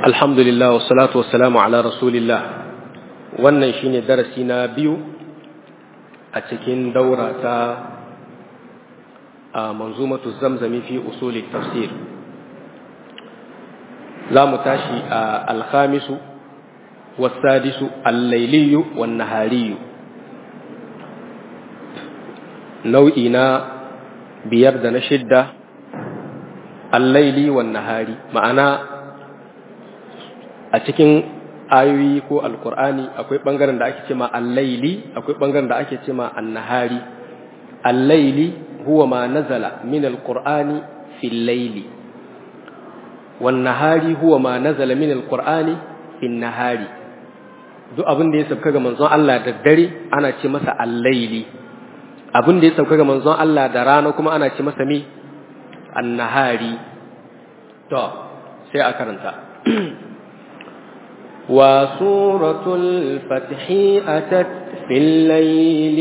alhamdulillah wassalatu wassalamu ala rasulillah wannan shine darasi na biyu a cikin daura ta a manzumatu zamzami fi usuli tafsir za mu tashi a alkhamisu wasadisu allailiyu wan nahariyu nau'i na biyar da na shidda allaili wan nahari ma'ana a cikin ayoyi ko alkur'ani akwai bangaren da ake ce ma allaili akwai bangaren da ake ce ma annahari allaili huwa ma nazala min alqur'ani fil layli wan nahari huwa ma nazala min alqur'ani fin nahari duk abin da ya sauka ga manzon Allah da dare ana ce masa allaili abin da ya sauka ga manzon Allah da rana kuma ana ce masa mi annahari to sai a karanta وسورة الفتح أتت في الليل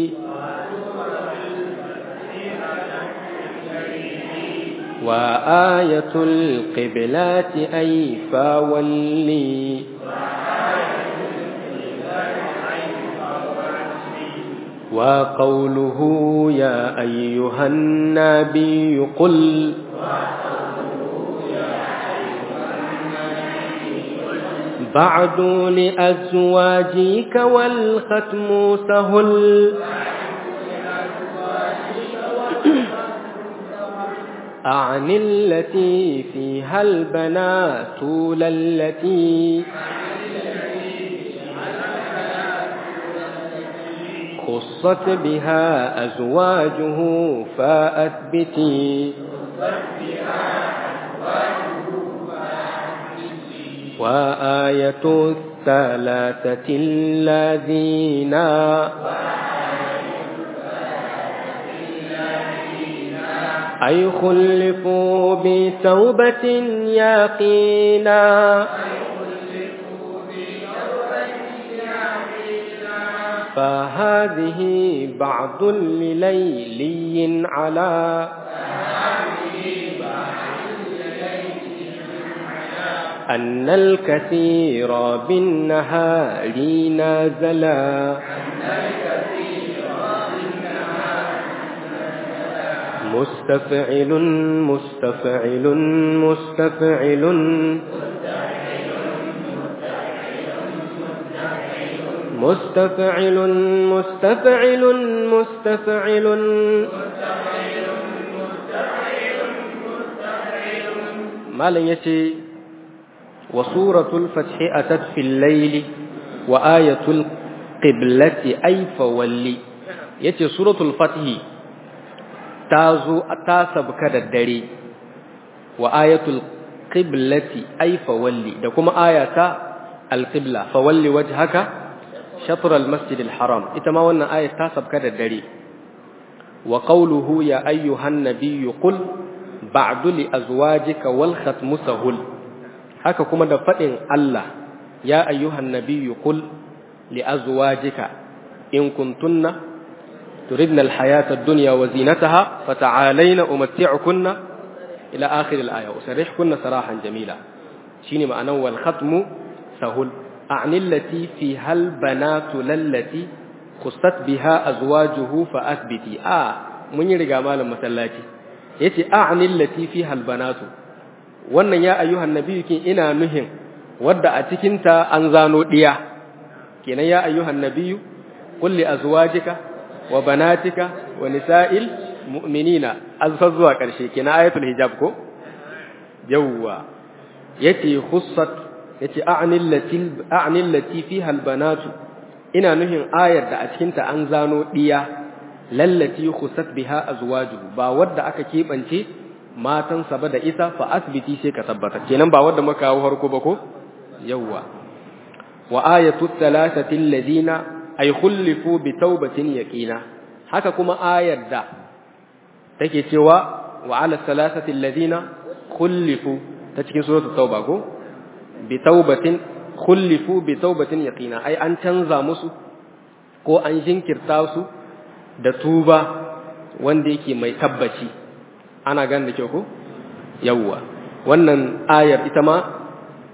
وآية القبلات أي فولي وقوله يا أيها النبي قل بعد لأزواجك والختم سهل أعن التي فيها البنات التي خصت بها أزواجه فأثبتي وآية الثلاثة الذين أي خلفوا بتوبة يقينا فهذه بعض لليلي على أن الكثير بالنهار نازلا مستفعل مستفعل مستفعل مستفعل مستفعل مستفعل ما لن يتي وسورة الفتح أتت في الليل وآية القبلة أي فولي يتي سورة الفتح تازو أتاسب كذا الدري وآية القبلة أي فولي دكما آية القبلة فولي وجهك شطر المسجد الحرام إتما وانا آية تاسب كذا الدري وقوله يا أيها النبي قل بعد لأزواجك والختم سهل haka kuma da faɗin Allah ya ayyuhan nabiyyu qul li azwajika in kuntunna turidna alhayata ad-dunya wa zinataha fata'alayna umatti'ukunna ila akhir al-aya usarrihkunna sarahan jamila shine ma'anan wal khatmu sahul a'ni allati fi hal banatu lallati khussat biha azwajuhu fa athbiti a mun yi riga malam masallaci yace a'ni allati fi hal banatu wannan ya ayyuhan nabiyyu kin ina nuhin wadda a cikinta an zano diya kenan ya ayyuhan nabiyyu qul li azwajika wa banatika wa nisa'il mu'minina azfa zuwa karshe kenan ayatul hijab ko yawwa yace khussat yace a'nil lati a'nil lati fiha albanatu ina nuhin ayar da a cikinta an zano diya lallati khussat biha azwajuhu ba wadda aka kebance matansa ba da ita fa asbiti sai ka tabbata kenan ba wanda muka kawo harko ba ko yawwa wa ayatu thalathati alladhina ay khulifu bi tawbatin yaqina haka kuma ayar da take cewa wa ala thalathati alladhina khulifu ta cikin suratul tauba ko bi tawbatin khulifu bi tawbatin yaqina ai an canza musu ko an jinkirta su da tuba wanda yake mai tabbaci ana gane da kyau ko yawwa wannan ayar ita ma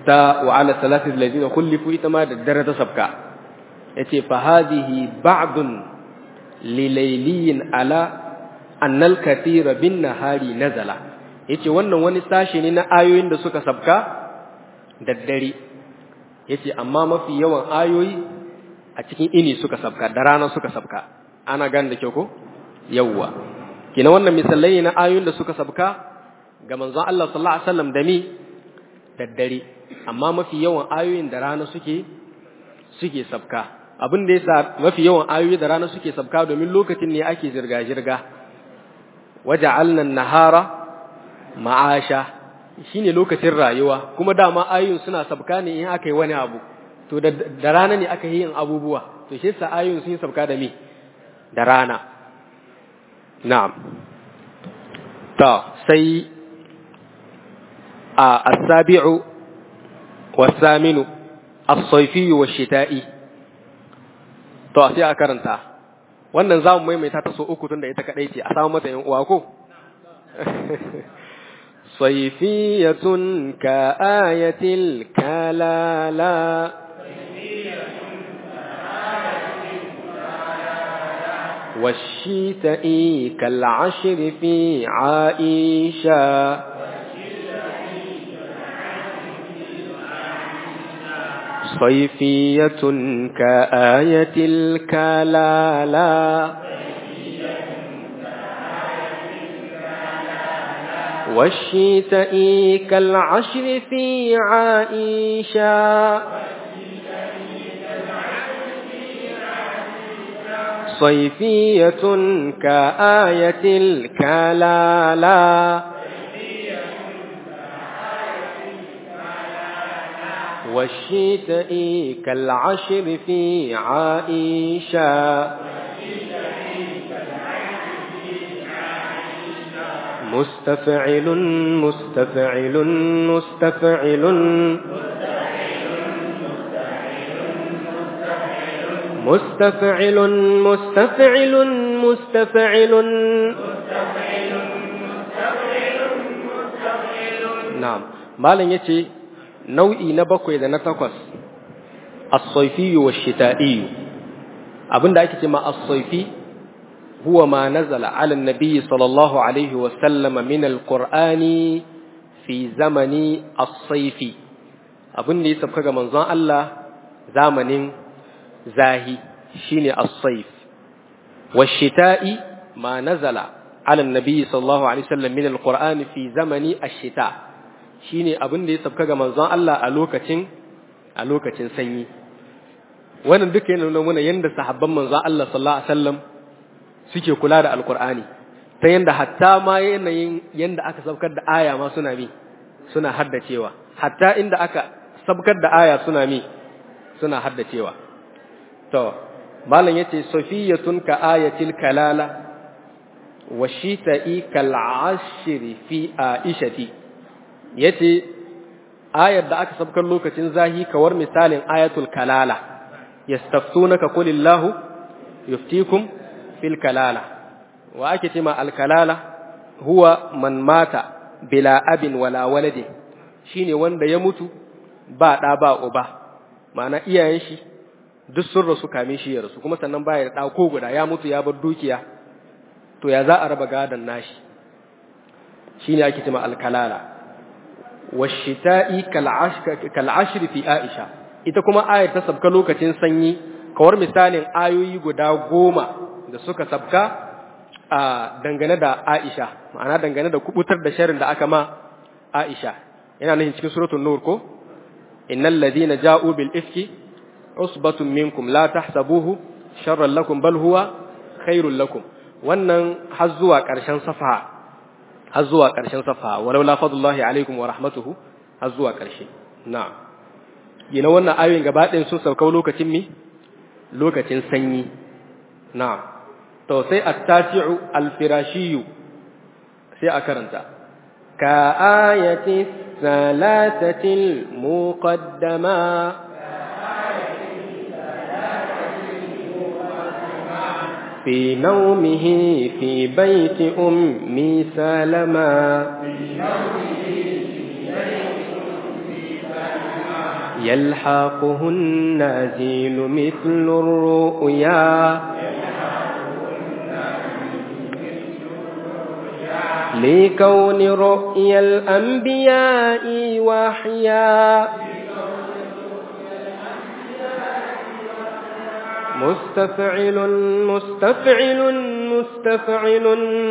ta wa ala thalathati alladhina khulifu ita ma da dare ta sabka yace fa hadhihi ba'dun lilayliyin ala annal kathira bin nahari nazala yace wannan wani sashi ne na ayoyin da suka sabka da dare yace amma mafi yawan ayoyi a cikin ini suka sabka da rana suka sabka ana gane da kyau ko yawwa kina wannan misalai na ayoyin da suka sabka ga manzon Allah sallallahu alaihi wasallam da mi da dare amma mafi yawan ayoyin da rana suke suke sabka abin da yasa mafi yawan ayoyi da rana suke sabka domin lokacin ne ake zirga zirga waja'alna an-nahara ma'asha shine lokacin rayuwa kuma dama ayoyin suna sabka ne in aka yi wani abu to da rana ne aka yi yin abubuwa to shi yasa ayoyin sun sabka da me da rana na'am ta sai a as-sabi'u was-saminu as-sayfi wash-shita'i to sai a karanta wannan zamu maimaita ta so uku tunda ita kadai ce a samu mata yan uwa ko صيفية كآية الكلالا والشتاء كالعشر في عائشة صيفية كآية الكلالا والشتاء كالعشر في عائشة صيفية كآية الكلالا والشتاء كالعشر في عائشة مستفعل مستفعل مستفعل مستفعل مستفعل مستفعل نعم مالن yace nau'i na bakwai da na takwas as-sayfi wa shita'i abinda ake cewa as-sayfi huwa ma nazala ala an-nabi sallallahu alaihi wa sallam min al-qur'ani fi zamani as-sayfi abinda ya sabka ga manzon Allah zamanin zahi shine as-sayf wash-shita'i ma nazala ala an-nabi sallallahu alaihi wasallam min al-qur'ani fi zamani ash-shita' shine abin da ya sabka ga manzon Allah a lokacin a lokacin sanyi wannan duka yana nuna mana yanda sahabban manzon Allah sallallahu alaihi wasallam suke kula da alqur'ani ta yanda hatta ma yanayin yanda aka sabkar da aya ma suna mi suna haddacewa hatta inda aka sabkar da aya suna mi suna haddacewa to malam yace safiyatun ka ayatil kalala wa shita'i kal ashri fi aishati yace ayar da aka sabkar lokacin zahi kawar misalin ayatul kalala yastaftunaka qulillahu yuftikum fil kalala wa ake ce ma al kalala huwa man mata bila abin wala waladi shine wanda ya mutu ba da ba uba ma'ana iyayen shi duk sun rasu kame shi ya rasu kuma sannan baya da ko guda ya mutu ya bar dukiya to ya za a raba gadon nashi shine ake ce ma al kalala washita'i kal'ashri fi Aisha ita kuma ayar ta sabka lokacin sanyi kawar misalin ayoyi guda goma da suka sabka a dangane da Aisha ma'ana dangane da kubutar da sharin da aka ma Aisha yana nufin cikin suratul nur ko innal ladina ja'u bil ifki usbatun minkum la tahsabuhu sharran lakum bal huwa khairul lakum wannan har zuwa ƙarshen safa har zuwa ƙarshen safa walau la fadlullahi alaikum wa rahmatuhu har zuwa ƙarshe na'am yana wannan ayoyin gaba ɗayan sun sauka lokacin mi lokacin sanyi na'am to sai at-tasi'u al-firashiyu sai a karanta ka ayati salatati al-muqaddama في نومه في بيت أم سلمى يلحقه النازل مثل الرؤيا لكون رؤيا الأنبياء وحيا مستفعل مستفعل مستفعل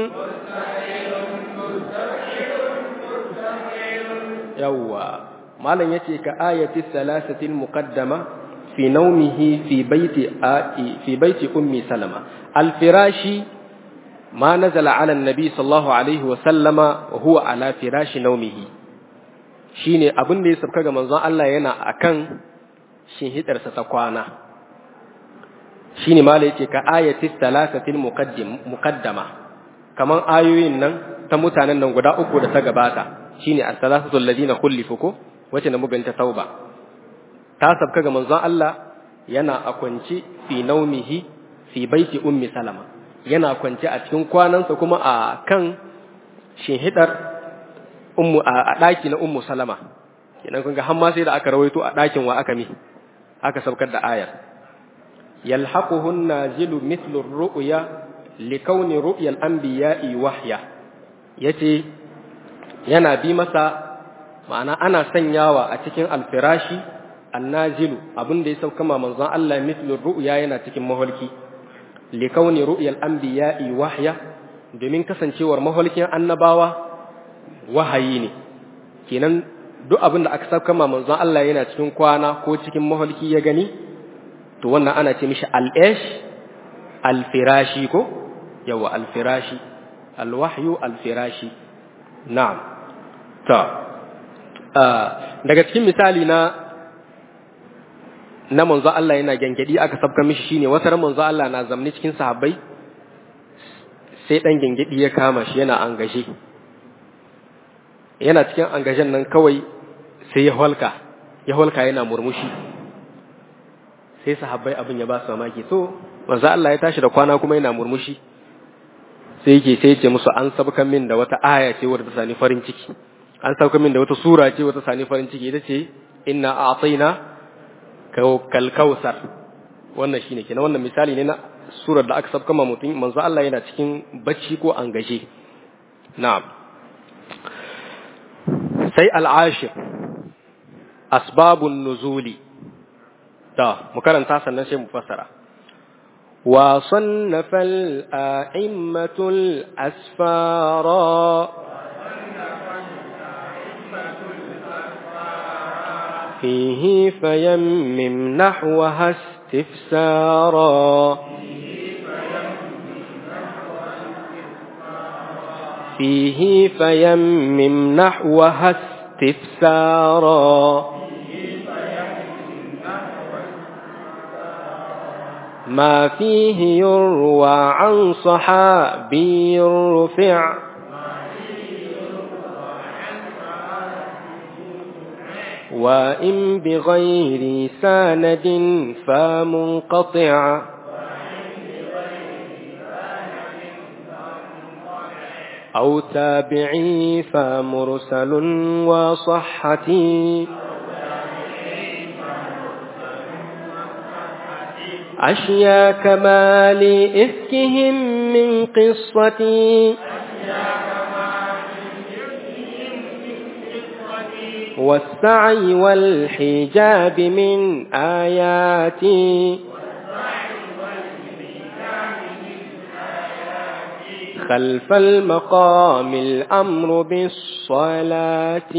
يوا مالن yace ka ayati thalathatil muqaddama fi nawmihi fi baiti fi baiti ummi salama al firashi ma nazala ala nabi sallallahu alaihi wa sallama wa huwa ala firashi nawmihi shine abin da ya sabka ga manzon Allah yana akan shinhidarsa ta kwana shine mala yace ka ayati thalathatil muqaddim muqaddama kaman ayoyin nan ta mutanen nan guda uku da ta gabata shine as-salasatul ladina khulifu ko wace na mubinta tauba ta sabka ga manzon Allah yana a kwance fi naumihi fi baiti ummi salama yana kwance a cikin kwanansa kuma a kan shinhidar ummu a daki na ummu salama kenan kun ga har ma sai da aka rawaito a dakin wa aka mi aka saukar da ayar yalhaquhu nazilu mithlu ar-ru'ya likawni ru'ya al-anbiya'i wahya yace yana bi masa ma'ana ana sanyawa a cikin alfirashi annazilu abin da ya sauka ma manzon Allah mithlu ru'ya yana cikin maholki li kauni ru'yal anbiya'i wahya domin kasancewar maholkin annabawa wahayi ne kenan duk abin da aka sauka ma manzon Allah yana cikin kwana ko cikin maholki ya gani to wannan ana ce mishi al-ish al-firashi ko yawa al-firashi al-wahyu al-firashi na'am ta daga cikin misali na na manzo Allah yana gengedi aka sabka mishi shine wata ran manzo Allah na zamni cikin sahabbai sai dan gengedi ya kama shi yana angaje yana cikin angajen nan kawai sai ya holka ya holka yana murmushi sai sahabbai abin ya ba su mamaki to manzo Allah ya tashi da kwana kuma yana murmushi sai yake sai ya ce musu an sabkan min da wata aya ce wadda ta sani farin ciki an sauka min da wata sura ce wata sani farin ciki ita ce inna a'tayna kal kausar wannan shine kenan wannan misali ne na surar da aka sauka ma mutum manzo Allah yana cikin bacci ko an gaje na'am sai al-ashir asbabun nuzuli da mu karanta sannan sai mu fassara وصنف الأئمة الأسفارا فيه فيمم نحوها استفسارا فيه فيمم نحوها استفسارا ما فيه يروى عن صحابي رفع وإن بغير ساند فمنقطع أو تابعي فمرسل وصحتي أشيا كمال إفكهم من قصتي والسعي والحجاب من آياتي خلف المقام الأمر بالصلاة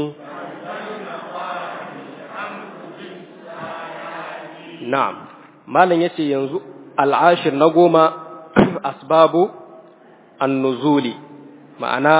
نعم malam yace yanzu al'ashir na goma asbabu an-nuzuli ma'ana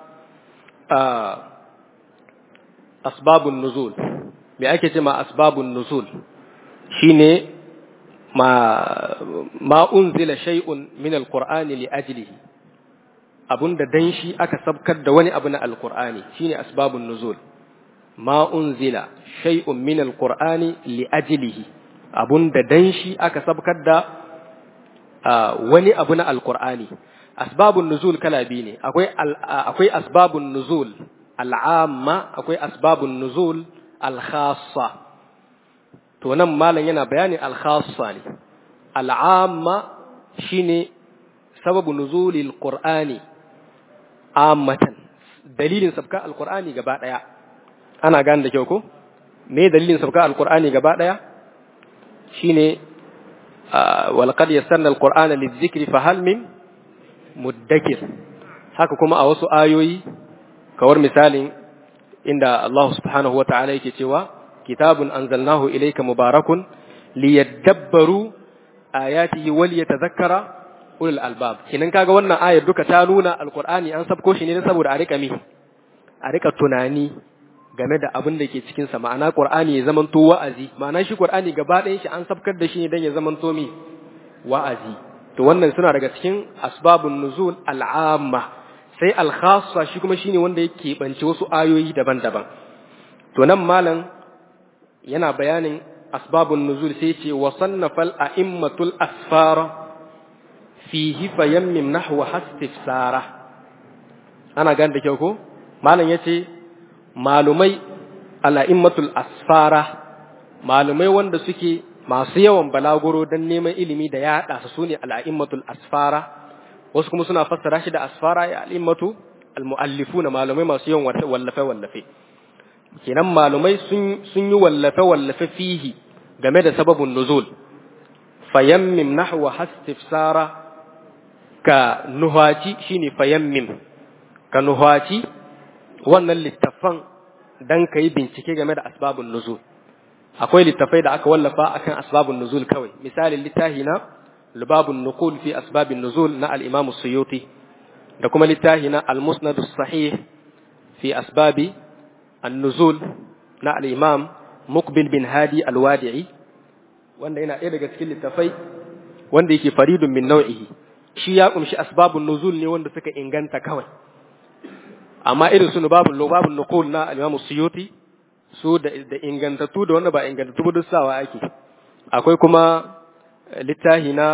asbabun nuzul me ake ce ma asbabun nuzul shine ma ma unzila shay'un min al-qur'ani li ajlihi abunda dan shi aka sabkar da wani abu na al-qur'ani shine asbabun nuzul ma unzila shay'un min al-qur'ani li ajlihi abun da dan shi aka sabkar da wani abu na alkur'ani asbabun nuzul kala biyu ne akwai akwai asbabun nuzul al'amma akwai asbabun nuzul al-khassa to nan malam yana bayani al-khassa ne al-amma shine sababu nuzulil qur'ani ammatan dalilin sabka al-qur'ani gaba daya ana gane da kyau ko me dalilin sabka al-qur'ani gaba daya shine walqad yassarna al-qur'ana lidh-dhikri fahal min muddakir haka kuma a wasu ayoyi kawar misalin inda Allah subhanahu wa ta'ala yake cewa kitabun anzalnahu ilayka mubarakun liyadabbaru ayatihi wal yatadhakkara ulul albab kinan kaga wannan ayar duka ta nuna alqur'ani an sabko shi ne saboda a rika mi a rika tunani game da abin da ke cikin sa ma'ana qur'ani ya zamanto wa'azi ma'ana shi qur'ani gaba ɗayan shi an sabkar da shi ne dan ya zamanto mi wa'azi to wannan suna daga cikin asbabun nuzul al'amma sai al-khassa shi kuma shine wanda yake bance wasu ayoyi daban-daban to nan malam yana bayanin asbabun nuzul sai ce wa sannafal a'immatul asfara fihi fayammim nahwa hastifsara ana gane da kyau ko malam yace malumai ala'immatul asfara malumai wanda suke masu yawan balaguro don neman ilimi da yaɗa su sune al'a'immatul asfara wasu kuma suna fassara shi da asfara ya al'immatu al-mu'allifuna malumai masu yawan wallafe wallafe kenan malumai sun yi wallafe wallafe fihi game da sababin nuzul fayammim nahwa hastifsara ka nuhaci shine fayammim ka nuhaci wannan littafan dan ka yi bincike game da asbabun nuzul akwai littafai da aka wallafa akan asbabun nuzul kawai misalin littafi na lubabun nuqul fi asbabin nuzul na al-imam suyuti da kuma littafi na al-musnad sahih fi asbabi an-nuzul na al-imam muqbil bin hadi al-wadi'i wanda yana ɗaya daga cikin littafai wanda yake faridun min nau'ihi shi ya kumshi asbabun nuzul ne wanda suka inganta kawai amma irin su babun babun nuqul na al-imam suyuti su da ingantattu da wanda ba ingantattu ba duk sawa ake akwai kuma littahi na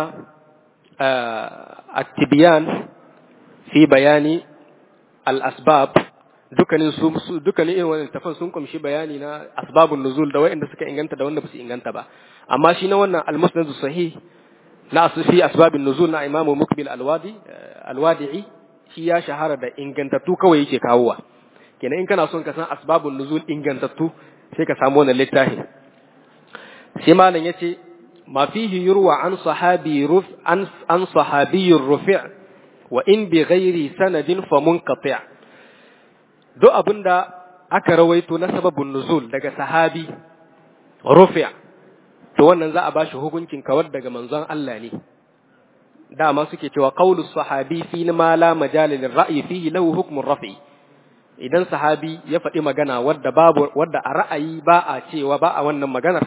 at-tibyan fi bayani al-asbab dukkanin su dukkanin irin wannan tafan sun kumshi bayani na asbabun nuzul da wanda suka inganta da wanda ba su inganta ba amma shi na wannan al-musnad sahih na asfi asbabin nuzul na imamu mukbil al-wadi al-wadi'i shi ya shahara da ingantattu kawai yake kawowa kenan in kana son ka san asbabun nuzul ingantattu sai ka samu wannan littafi sai malam yace ma fihi yurwa an sahabi ruf an an sahabi rufi' wa in bi ghairi sanadin fa munqati' duk abinda aka rawaito na sababun nuzul daga sahabi rufi' to wannan za a bashi hukuncin kawar daga manzon Allah ne dama suke cewa qaulu sahabi fi ma la majalil ra'yi fihi lahu hukmun rafi' idan sahabi ya faɗi magana wadda babu wadda a ra'ayi ba a cewa ba a wannan maganar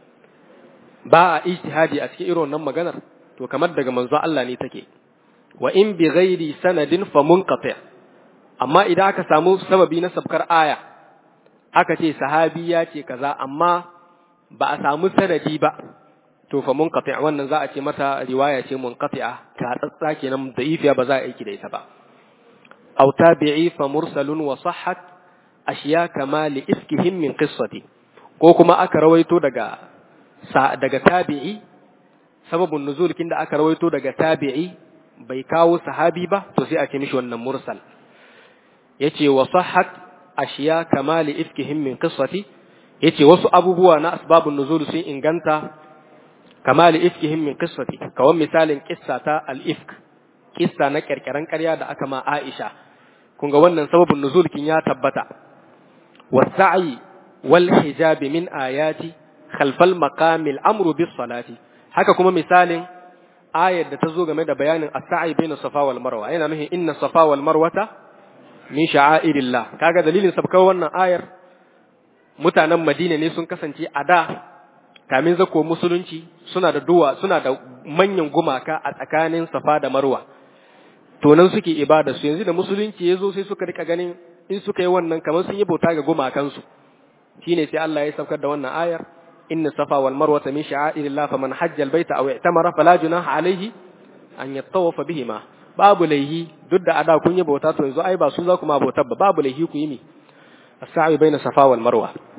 ba a ijtihadi a cikin irin wannan maganar to kamar daga manzo Allah ne take wa in bi ghairi sanadin fa munqati amma idan aka samu sababi na sabkar aya aka ce sahabi ya ce kaza amma ba a samu sanadi ba to fa munqati wannan za a ce mata riwaya ce munqati'a ta tsatsa kenan da'ifiya ba za a aiki da ita ba أو تابعي فمرسل وصحت أشياء كما لإفكهم من قصتي كوكما أكا رويتو دقا دقا تابعي سبب النزول كندا أكا رويتو دقا تابعي بيكاو صحابي با تسي أكمش ون مرسل يتي وصحت أشياء كما لإفكهم من قصتي يتي وسو أبو بوانا أسباب النزول سي إنغانتا كما لإفكهم من قصتي كوان مثال قصة الإفك قصة نكر كران كريا دا أكما عائشة kun ga wannan sababin nuzul kin ya tabbata wasa'i wal hijab min ayati khalfal maqamil amru bis salati haka kuma misalin ayar da ta zo game da bayanin as-sa'i baina safa wal marwa yana nufin inna safa wal marwata min sha'airillah kaga dalilin sabkar wannan ayar mutanen Madina ne sun kasance a da kamin zako musulunci suna da duwa suna da manyan gumaka a tsakanin safa da marwa to nan suke ibada su yanzu da musulunci ya zo sai suka rika ganin in suka yi wannan kamar sun yi bauta ga gumakansu shine sai Allah ya saukar da wannan ayar inna safa wal marwa min sha'airillah faman hajja al baita aw i'tamara fala junaha alayhi an yattawafa bihima babu laihi duk da ada kun yi bauta to yanzu ai ba su za ku ma bautar ba babu laihi ku yi mi as-sa'i baina safa wal marwa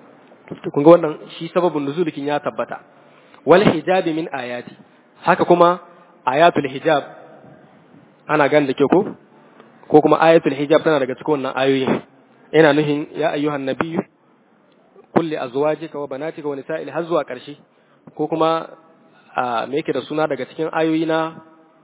kun ga wannan shi sababin nuzulikin ya tabbata wal hijabi min ayati haka kuma ayatul hijab ana gan da ke ko ko kuma ayatul hijab tana daga cikin wannan ayoyin ina nuhin ya ayyuhan nabiyyu kulli azwajika wa banatika wa nisa'il har zuwa ƙarshe ko kuma me yake da suna daga cikin ayoyi na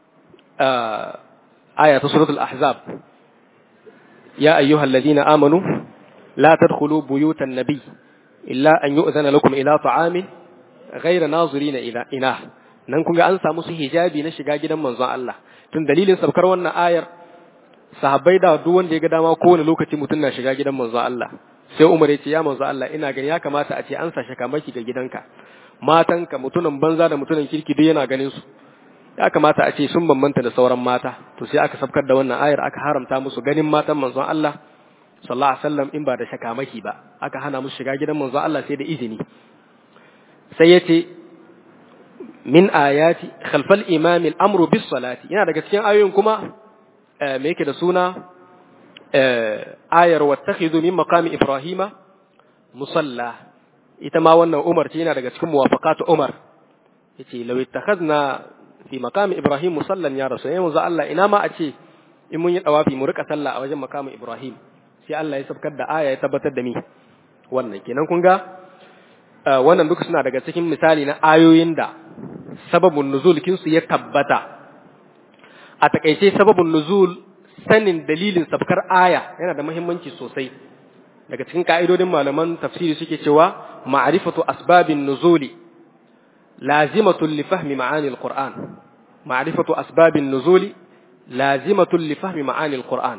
aya ta suratul ahzab ya ayyuhal ladina amanu la tadkhulu buyutan nabiy illa an yu'zana lakum ila ta'amin ghayra nazirina ila inah nan kun ga an samu su hijabi na shiga gidan manzon Allah tun dalilin sabkar wannan ayar sahabbai da duk wanda ya ga dama kowane lokaci mutum na shiga gidan manzon Allah sai Umar ya ce ya manzon Allah ina gani ya kamata a ce an sa shakamaki ga gidanka matanka mutumin banza da mutumin kirki duk yana ganin su ya kamata a ce sun bambanta da sauran mata to sai aka sabkar da wannan ayar aka haramta musu ganin matan manzon Allah sallallahu alaihi wasallam in ba da shakamaki ba aka hana musu shiga gidan manzon Allah sai da izini sai ya ce min ayati khalfal imam al-amru bis salati yana daga cikin ayoyin kuma me yake da suna ayar wattakhidhu min maqami ibrahima musalla ita ma wannan Umar ce yana daga cikin muwafaqatu Umar yace law ittakhadna fi maqami ibrahim musallan ya rasul yanzu Allah ina ma a ce in mun yi dawafi mu rika sallah a wajen maqami ibrahim sai Allah ya sabkar da aya ya tabbatar da mi wannan kenan kun ga wannan duka suna daga cikin misali na ayoyin da sababun nuzul kinsu ya tabbata a takaice sababun nuzul sanin dalilin sabkar aya yana da muhimmanci sosai daga cikin ka'idodin malaman tafsiri suke cewa ma'rifatu asbabin nuzuli lazimatun li fahmi ma'ani alquran ma'rifatu asbabin nuzuli lazimatun li fahmi ma'ani alquran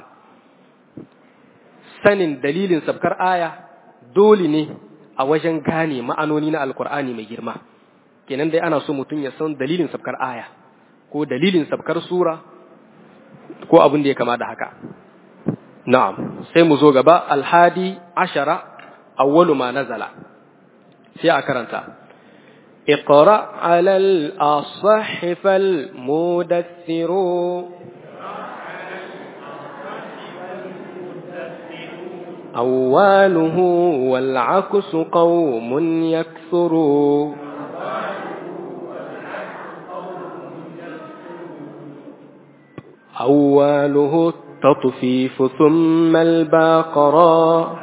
sanin dalilin sabkar aya dole ne a wajen gane ma'anoni na alqur'ani mai girma kenan dai ana so mutum ya san dalilin sabkar aya ko dalilin sabkar sura ko abin da ya kama da haka na'am sai mu zo gaba alhadi ashara awwalu ma nazala sai a karanta اقرأ على الأصح فالمدثر أواله والعكس قوم يكثر أواله التطفيف ثم الباقرا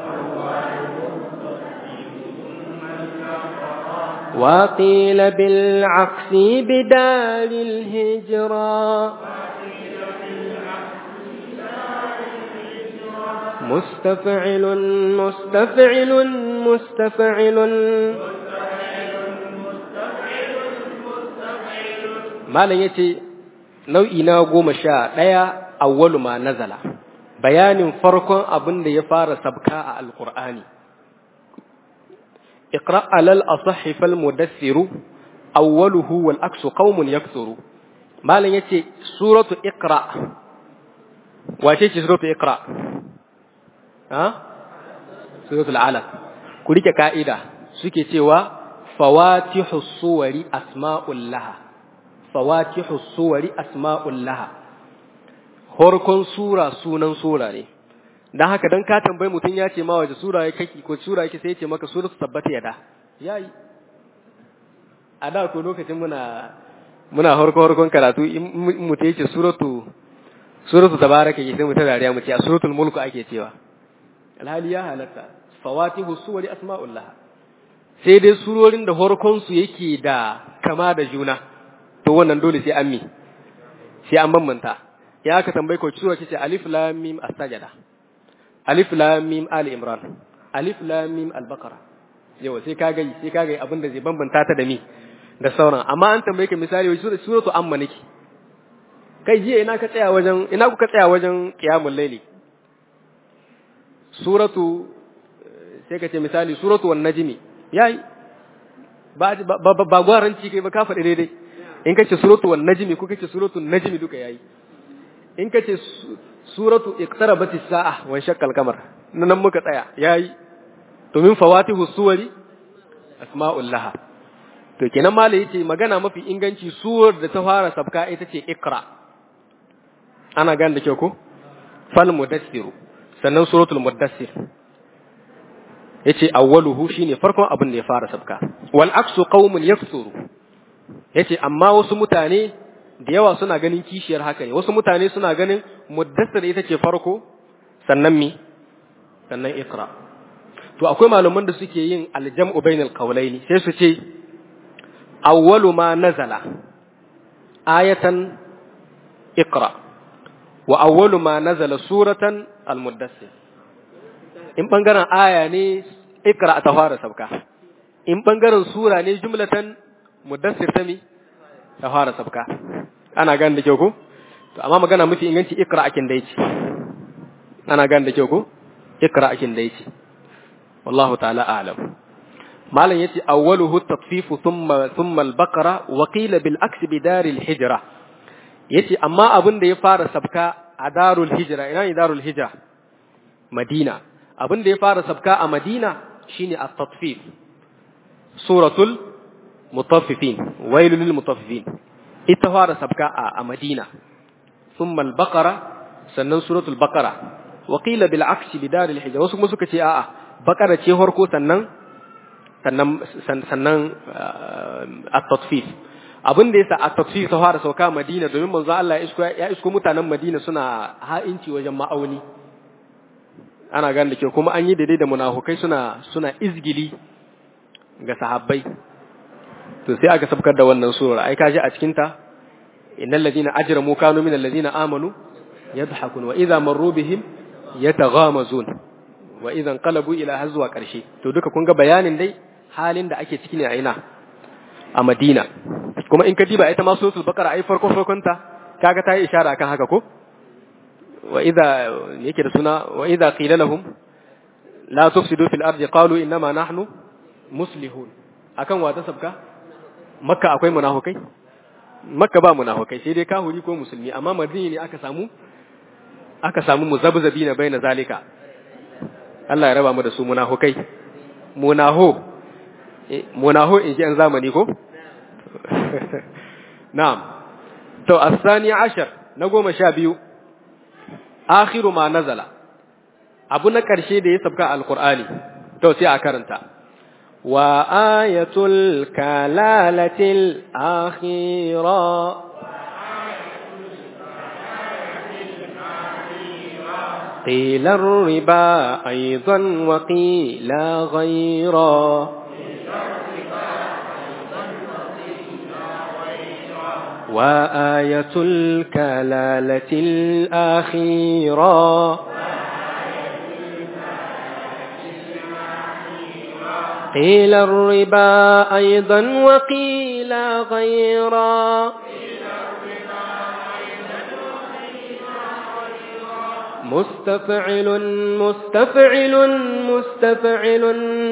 وقيل بالعكس بدال الهجرا مستفعل مستفعل مستفعل ما لن يتي nau'i na goma sha ɗaya awwalu ma nazala bayanin farkon abin da ya fara sabka a alkur'ani iqra alal asahhi fal mudassiru awwaluhu wal aksu qaumun yaksuru malam yace suratu iqra wace ce suratu iqra ha suratul alaq ku rike ka'ida suke cewa fawatihu suwari asma'ul laha fawatihu suwari asma'ul laha horkon sura sunan sura ne dan haka dan ka tambayi mutun ya ce ma waje sura yake kake ko sura yake sai ya ce maka suratu tabbata yada yayi a da ko lokacin muna muna horko horkon karatu in mutum yace suratu suratu tabaraka yake sai mutum dariya mu ce a suratul mulku ake cewa alhali ya halatta fawatihu suwari asma'ul laha sai dai surorin da horkon su yake da kama da juna to wannan dole sai an mi sai an bambanta ya aka tambaye ko sura ce alif lam mim as-sajada alif lam mim ali imran alif lam mim al-baqara yau sai ka ga sai ka ga abin da zai bambanta ta da mi da sauran amma an tambaye ka misali wai suratu amma nake kai jiya ina ka tsaya wajen ina kuka tsaya wajen qiyamul layli suratu sai ka ce misali suratu wan najmi yayi ba ba ba gwaranci kai ba ka faɗi daidai in kace suratu wan najmi ko kace suratu najmi duka yayi in kace suratu iqtarabati sa'a wa shaqqal qamar nan muka tsaya yayi to min fawatihu suwari asma'ul laha to kenan malai yace magana mafi inganci suwar da ta fara sabka ita ce iqra ana gane da kyau ko fal mudassiru sannan suratul mudassir yace awwaluhu shine farkon abin da ya fara sabka wal aksu qaumun yaksuru yace amma wasu mutane da yawa suna ganin kishiyar haka ne wasu mutane suna ganin muddassir ita ce farko sannan mi sannan iqra to akwai malaman da suke yin aljam'u bainal qawlaini sai su ce awwalu ma nazala ayatan iqra wa awwalu ma nazala suratan almuddassir in bangaren aya ne ikra ta fara sabka in bangaren sura ne jumlatan muddassir ta mi ta fara sabka ana gane da kyau ko to amma magana mafi inganci ikra akin da yake ana gane da kyau ko ikra akin da yake wallahu ta'ala a'lam malam yace awwaluhu at-tatfif thumma thumma al-baqara wa qila bil aks bi dar al-hijra yace amma abin da ya fara sabka a darul hijra ina ne darul hijra madina abin da ya fara sabka a Madina shine at-tatfif suratul mutaffifin wailul lil mutaffifin ita fara sabka a Madina thumma al-baqara sannan suratul baqara wa qila bil aksi bi daril hijra wasu kuma suka ce a'a baqara ce farko sannan sannan sannan at-tatfif abin da yasa at-tatfif ta fara sauka Madina domin manzo Allah ya isko ya isko mutanen Madina suna ha'inci wajen ma'auni ana gane da kyau kuma an yi daidai da munafukai suna suna izgili ga sahabbai to sai aka sabkar da wannan surar ai kaji a cikin ta innal ladina ajramu kanu minal ladina amanu yadhakun wa idha marru bihim yataghamazun wa idan qalabu ila hazwa karshe to duka kun ga bayanin dai halin da ake ciki ne a ina a Madina kuma in ka diba ita ma suratul baqara ai farko farkon ta kaga ta yi ishara akan haka ko وإذا يكر سنة وإذا قيل لهم لا تفسدوا في الأرض قالوا إنما نحن مسلمون akan wata sabka makka akwai munafukai makka ba munafukai sai dai kahuri ko musulmi amma madina ne aka samu aka samu muzabzabi na baina zalika Allah ya raba mu da su munafukai munaho munaho in ji an zamani ko na'am to asani ashar na goma sha biyu akhiru ma nazala abu na ƙarshe da ya sabka alqur'ani to sai a karanta wa ayatul kalalatil akhira قيل الربا أيضا وقيل غيرا وآية الكلالة الآخيرة قيل الربا أيضا وقيل غيرا مستفعل مستفعل مستفعل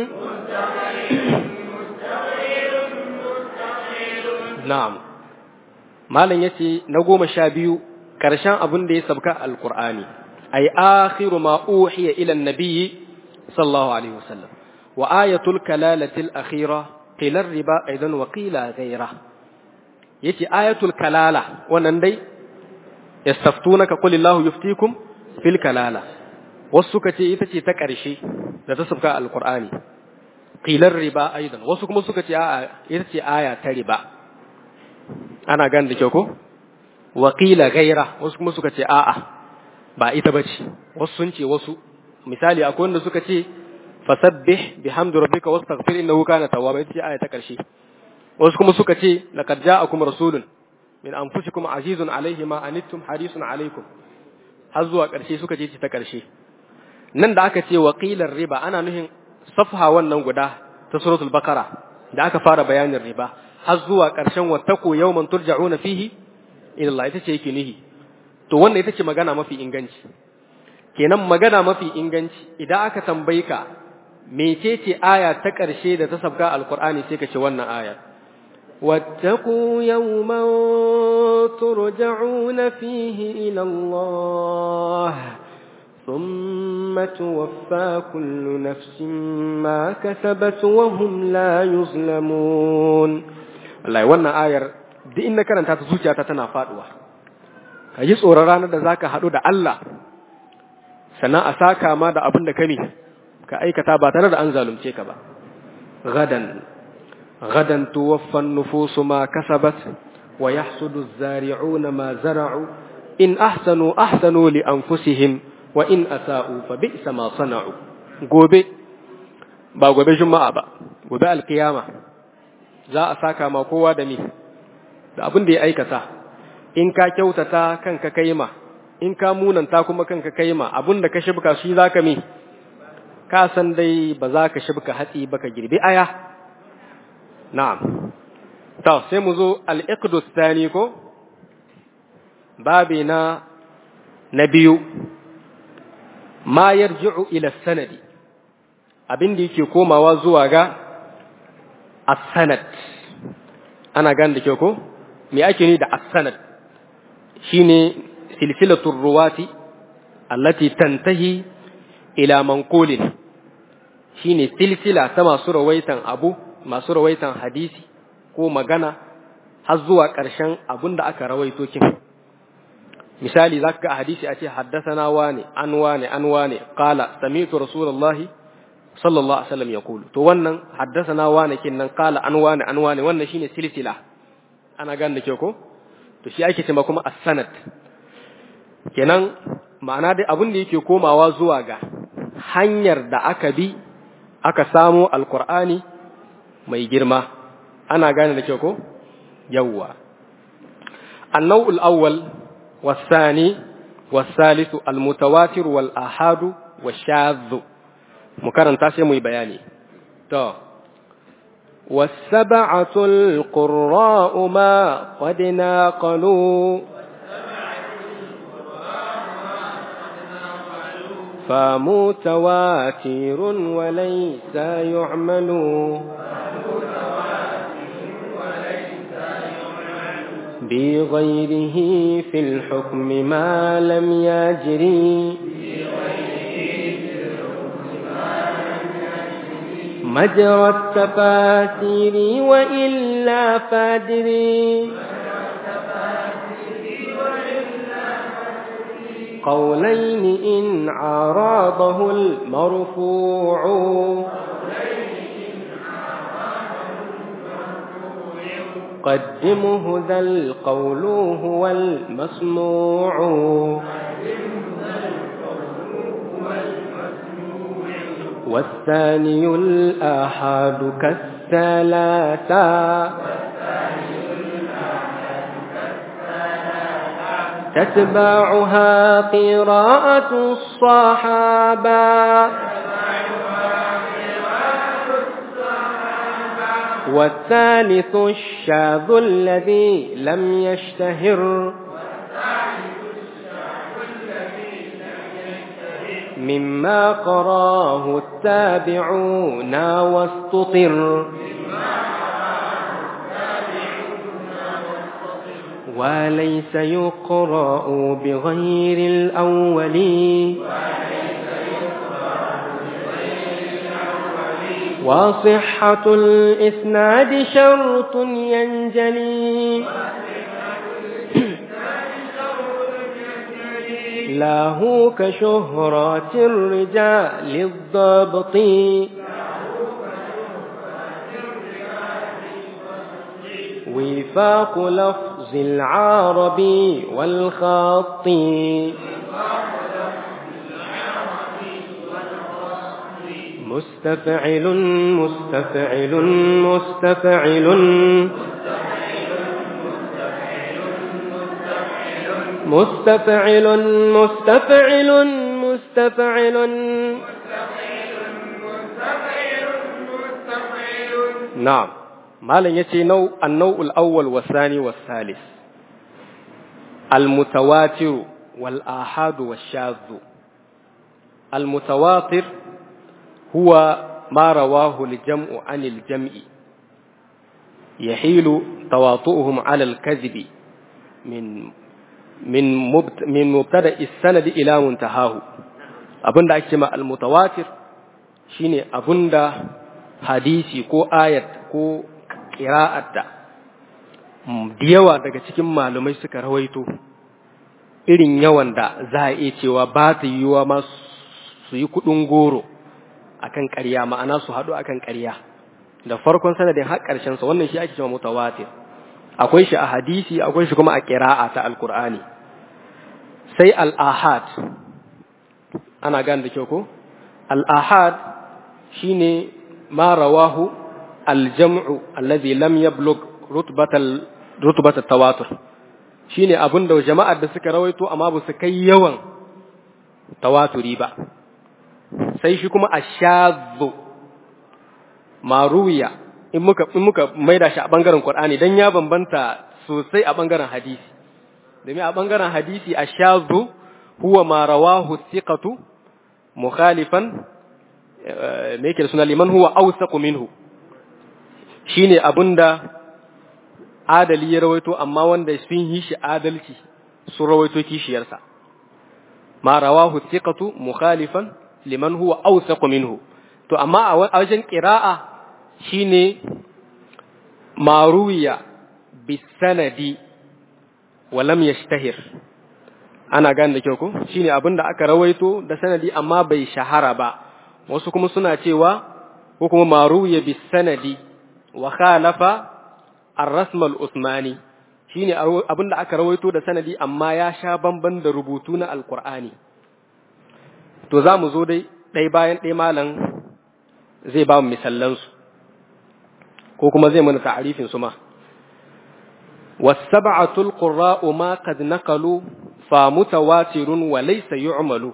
نعم malam yace na goma sha biyu ƙarshen abin da ya sabka alqur'ani ay akhiru ma uhiya ila an-nabiy sallallahu alaihi wasallam wa ayatul kalalatil akhira qila riba aidan wa qila ghayra yace ayatul kalala wannan dai yastaftunaka qul illahu yuftikum fil kalala wasu suka ce ita ce ta ƙarshe da ta sabka alqur'ani qila riba aidan wasu kuma suka ce a'a ita ce aya ta riba ana gan da kyau ko wakila gaira wasu kuma suka ce a'a ba ita bace wasu sun ce wasu misali akwai wanda suka ce fasabbih bihamdi rabbika wastaghfir innahu kana tawwaba ita ce aya ta karshe wasu kuma suka ce laqad ja'akum rasulun min anfusikum azizun alayhi ma anittum harisun alaykum har zuwa karshe suka ce ta karshe nan da aka ce waqilar riba ana nuhin safha wannan guda ta suratul baqara da aka fara bayanin riba har zuwa ƙarshen wattako yawman turja'una fihi ila Allah ita ce yake nihi to wannan ita ce magana mafi inganci kenan magana mafi inganci idan aka tambaye ka mecece aya ta ƙarshe da ta sabga alqur'ani sai ka ce wannan aya واتقوا يوما ترجعون فيه إلى الله ثم توفى كل نفس ما كسبت وهم لا يظلمون wallahi wannan ayar duk in na karanta ta zuciyata tana faduwa ka yi tsoron ranar da zaka haɗu da Allah sannan a saka ma da abin da ka ne ka aikata ba tare da an zalunce ka ba gadan gadan tuwaffan nufusu ma kasabat wa yahsudu az-zari'una ma zara'u in ahsanu ahsanu li anfusihim wa in asa'u fa bi'sa ma sana'u gobe ba gobe juma'a ba gobe alkiyama za a saka ma kowa da ni da abin da ya aikata in ka kyautata kanka kaima in ka munanta kuma kanka kaima abin da ka shibka shi zaka mi ka san dai ba za ka shibka hatsi ba ka girbi aya na'am to sai mu zo al-iqdus tani ko babi na na biyu ma yarji'u ila sanadi abin da yake komawa zuwa ga as-sanad ana gane da kyau ko me ake ni da as-sanad shine silsilatul ruwati allati tantahi ila manqulin shine silsila ta masu rawaitan abu masu rawaitan hadisi ko magana har zuwa ƙarshen abin da aka rawaito kin misali zaka ga hadisi a ce haddathana wani an wani an wani qala sami'tu rasulullahi sallallahu alaihi wasallam yaqulu to wannan haddathana wani kin nan qala an wani an wani wannan shine silsila ana gane da ke ko to shi ake cewa kuma as-sanad kenan ma'ana dai abin da yake komawa zuwa ga hanyar da aka bi aka samo alqur'ani mai girma ana gane da ke ko yawwa annawul awwal والثاني والثالث المتواتر والآحاد والشاذ مكرن تاسي مي بياني تو والسبعة القراء ما قد ناقلوا فمتواتر وليس يعمل بغيره في الحكم ما لم يجري مجرى التفاسير وإلا فادري قولين إن عراضه المرفوع قدمه ذا القول هو المسموع والثاني الآحاد كالثلاثة تتبعها قراءة الصحابة والثالث الشاذ الذي لم يشتهر مما قراه التابعون واستطر وليس يقرأ بغير الأول وصحة الإسناد شرط ينجلي له كشهرة الرجال الضبط وفاق لفظ العربي والخط مستفعل مستفعل مستفعل مستفعل مستفعل مستفعل نعم ما لن يتي نوع النوع الأول والثاني والثالث المتواتر والآحاد والشاذ المتواتر هو ما رواه الجمع عن الجمع يحيل تواطؤهم على الكذب من من مبت من مبتدا السند الى منتهاه abinda ake ma almutawatir shine abinda hadisi ko ayat ko qira'at da yawa daga cikin malumai suka rawaito irin yawan da za a iya cewa ba ta yiwuwa ma su yi kudin goro akan ƙarya ma'ana su haɗu akan ƙarya da farkon sanadin har ƙarshen sa wannan shi ake cewa mutawatir akwai shi a hadisi akwai shi kuma a qira'a ta alqur'ani sai al-ahad ana gane da kyau ko al-ahad shine ma rawahu al-jam'u alladhi lam yablugh rutbatal rutbatat tawatur shine abinda jama'ar da suka rawaito amma ba su kai yawan tawaturi ba sai shi kuma ashadhu maruwiya in muka in muka maida shi a bangaren Qur'ani dan ya bambanta sosai a bangaren hadisi domin a bangaren hadisi ashadhu huwa ma rawahu thiqatu mukhalifan me yake da suna liman huwa awsaqu minhu shine abinda adali ya rawaito amma wanda sun yi shi adalci sun rawaito kishiyarsa ma rawahu thiqatu mukhalifan liman huwa awsaqu minhu to amma a wajen qira'a shine maruwiya bisanadi wa lam yashtahir ana gane da kyau ko shine abinda aka rawaito da sanadi amma bai shahara ba wasu kuma suna cewa ko kuma maruwiya bisanadi wa khalafa ar-rasm al-usmani shine abinda aka rawaito da sanadi amma ya sha bamban da rubutu na alqur'ani to za mu zo dai ɗai bayan ɗai malam zai ba mu misallansu ko kuma zai mana ta'arifin su ma wasab'atul qurra'u ma qad naqalu fa mutawatirun wa laysa yu'malu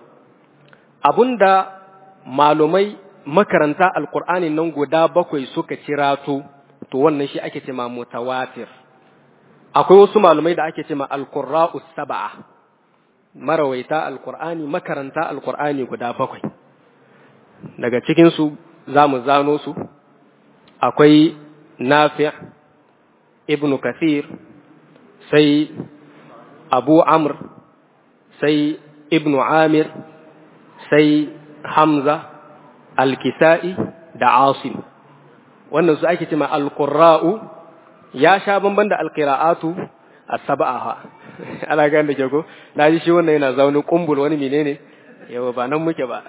abunda malumai makaranta alqur'ani nan guda bakwai suka cirato to wannan shi ake cewa mutawatir akwai wasu malumai da ake cewa alqurra'u sab'a marawaita alqur'ani makaranta alqur'ani guda bakwai daga cikin su zamu zano su akwai nafi' ibn kathir sai abu amr sai ibn amir sai hamza al-kisa'i da asim wannan su ake cewa al-qurra'u ya sha bamban da al-qira'atu as-sab'a ana ga da ke ko naji shi wannan yana zaune kumbul wani menene yawa ba nan muke ba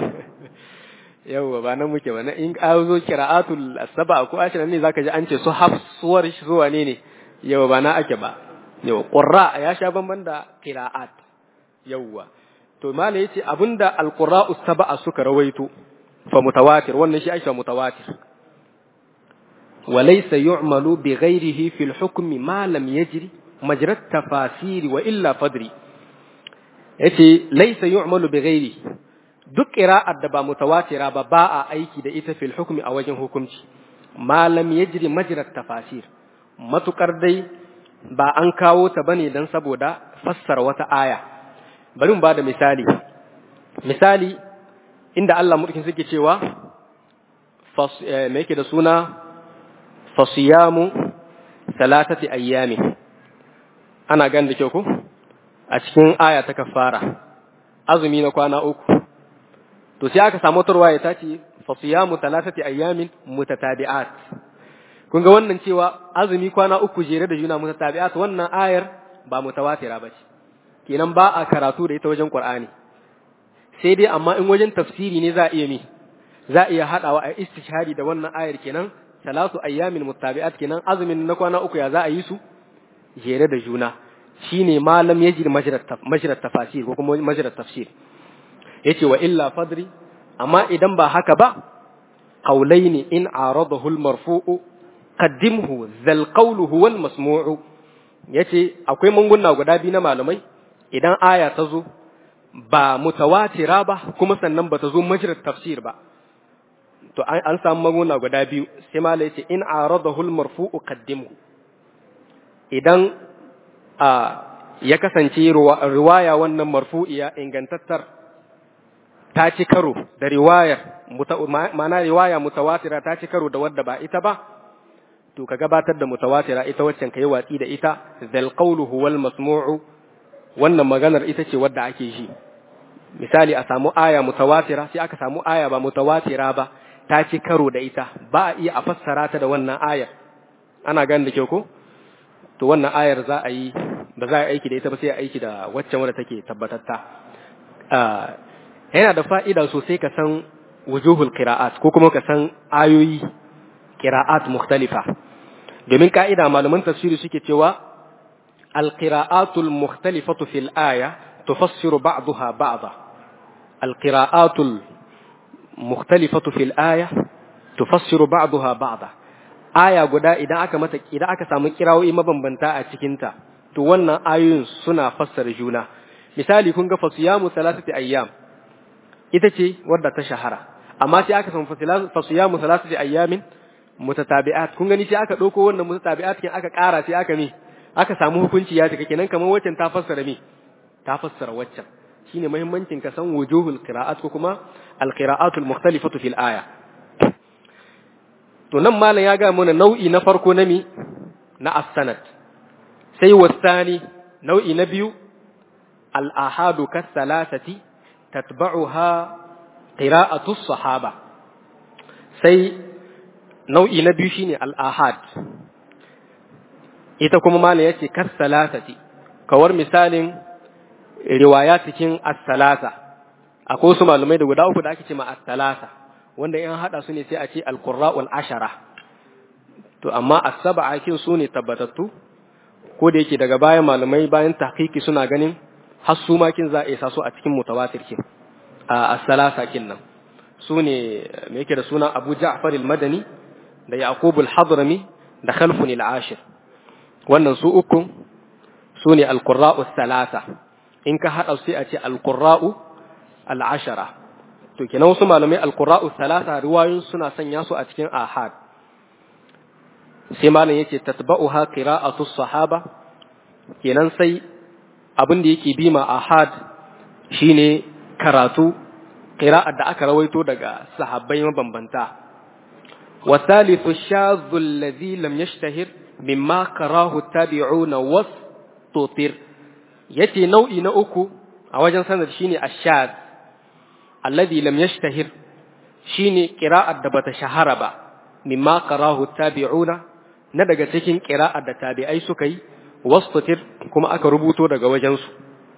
yawa ba nan muke ba na in ka zo qira'atul as-sab'a ko ashirin ne zaka ji an ce su hafsuwar shi zuwa ne ne yawa ba na ake ba yawa qurra ya sha bamban da qira'at yawa to mala yace abinda al-qurra'u sab'a suka rawaito fa mutawatir wannan shi aisha mutawatir وليس يعمل بغيره في الحكم ما لم يجري مجرى التفاسير وإلا فدري yace laysa yu'malu bighairi duk qira'ar da ba mutawatira ba ba a aiki da ita fil hukmi a wajen hukunci ma lam yajri majra tafasir matukar dai ba an kawo ta bane dan saboda fassara wata aya bari mu bada misali misali inda Allah mulkin suke cewa me yake da suna fasiyamu salatati ayyami ana gan da kyau ko a cikin aya ta kafara azumi na kwana uku to sai aka samu turwa ya tace fasiyamu salatati ayyamin mutatabi'at kun ga wannan cewa azumi kwana uku jere da juna mutatabi'at wannan ayar ba mutawatira bace kenan ba a karatu da ita wajen qur'ani sai dai amma in wajen tafsiri ne za a iya mi za a iya hadawa a istishhadi da wannan ayar kenan salatu ayyamin muttabi'at kenan azumin na kwana uku ya za a yi su jere da juna shine malam yajri majrat tafasir ko kuma majrat tafsir yace wa illa fadri amma idan ba haka ba qawlaini in aradahu al-marfu'u qaddimhu zal qawlu huwa al-masmu'u yace akwai manguna guda biyu na malamai idan aya ta zo ba mutawatira ba kuma sannan ba ta zo majrat tafsir ba to an samu maguna guda biyu sai mala yace in aradahu al-marfu'u qaddimhu idan a ya kasance riwaya wannan marfu'iya ingantattar ta ci karo da riwayar ma'ana riwaya mutawatira ta ci karo da wadda ba ita ba to ka gabatar da mutawatira ita waccan kai watsi da ita zal qawlu huwal masmu'u wannan maganar ita ce wadda ake ji misali a samu aya mutawatira sai aka samu aya ba mutawatira ba ta ci karo da ita ba a iya a fassara ta da wannan ayar ana gan da kyau ko to wannan ayar za a yi ba za a aiki da ita ba sai a aiki da waccan wadda take tabbatatta yana da fa'ida sosai ka san wujuhul qira'at ko kuma ka san ayoyi qira'at mukhtalifa domin ka'ida malaman tafsiri suke cewa al-qira'atul mukhtalifatu fil aya tufassiru ba'daha ba'da al-qira'atul mukhtalifatu fil aya tufassiru ba'daha ba'da aya guda idan aka mata idan aka samu kirawoyi mabambanta a cikin ta to wannan ayoyin suna fassara juna misali kun ga fasiyamu salasati ayyam ita ce wadda ta shahara amma sai aka samu fasiyamu salasati ayyamin mutatabi'at kun gani sai aka dauko wannan mutatabi'at kin aka ƙara sai aka mi aka samu hukunci ya cika kenan kamar waccan ta fassara mi ta fassara waccan shine muhimmancin ka san wujuhul qira'at ko kuma al qira'atul mukhtalifatu fil aya to nan malam ya ga mana nau'i na farko na mi na as-sanad sai wasani nau'i na biyu al-ahadu kas-salasati tatba'uha qira'atu sahaba sai nau'i na biyu shine al-ahad ita kuma malam yace kas-salasati kawar misalin riwaya cikin as-salasa akwai su malumai da guda uku da ake cewa as-salasa wanda in hada su ne sai a ce al-qurra'ul ashara to amma as-sab'a kin su ne tabbatattu ko da yake daga bayan malamai bayan tahqiqi suna ganin har su ma kin za a isa su a cikin mutawatir kin a as-salasa kin nan su ne me yake da sunan Abu Ja'far al-Madani da Yaqub al-Hadrami da Khalfun al-Ashir wannan su uku su ne al-qurra'u salasa in ka hada sai a ce al-qurra'u al-ashara to kenan wasu malamai al-qurra'u salasa riwayoyin suna sanya su a cikin ahad sai malam yace tatba'uha qira'atu sahaba kenan sai abin da yake bima ahad shine karatu qira'ar da aka rawaito daga sahabbai mabambanta wa thalithu shadhu alladhi lam yashtahir mimma karahu tabi'una was tutir yace nau'i na uku a wajen sanad shine ashad alladhi lam yashtahir shine qira'ar da bata shahara ba mimma karahu tabi'una na daga cikin qira'ar da tabi'ai suka yi wastatir kuma aka rubuto daga wajensu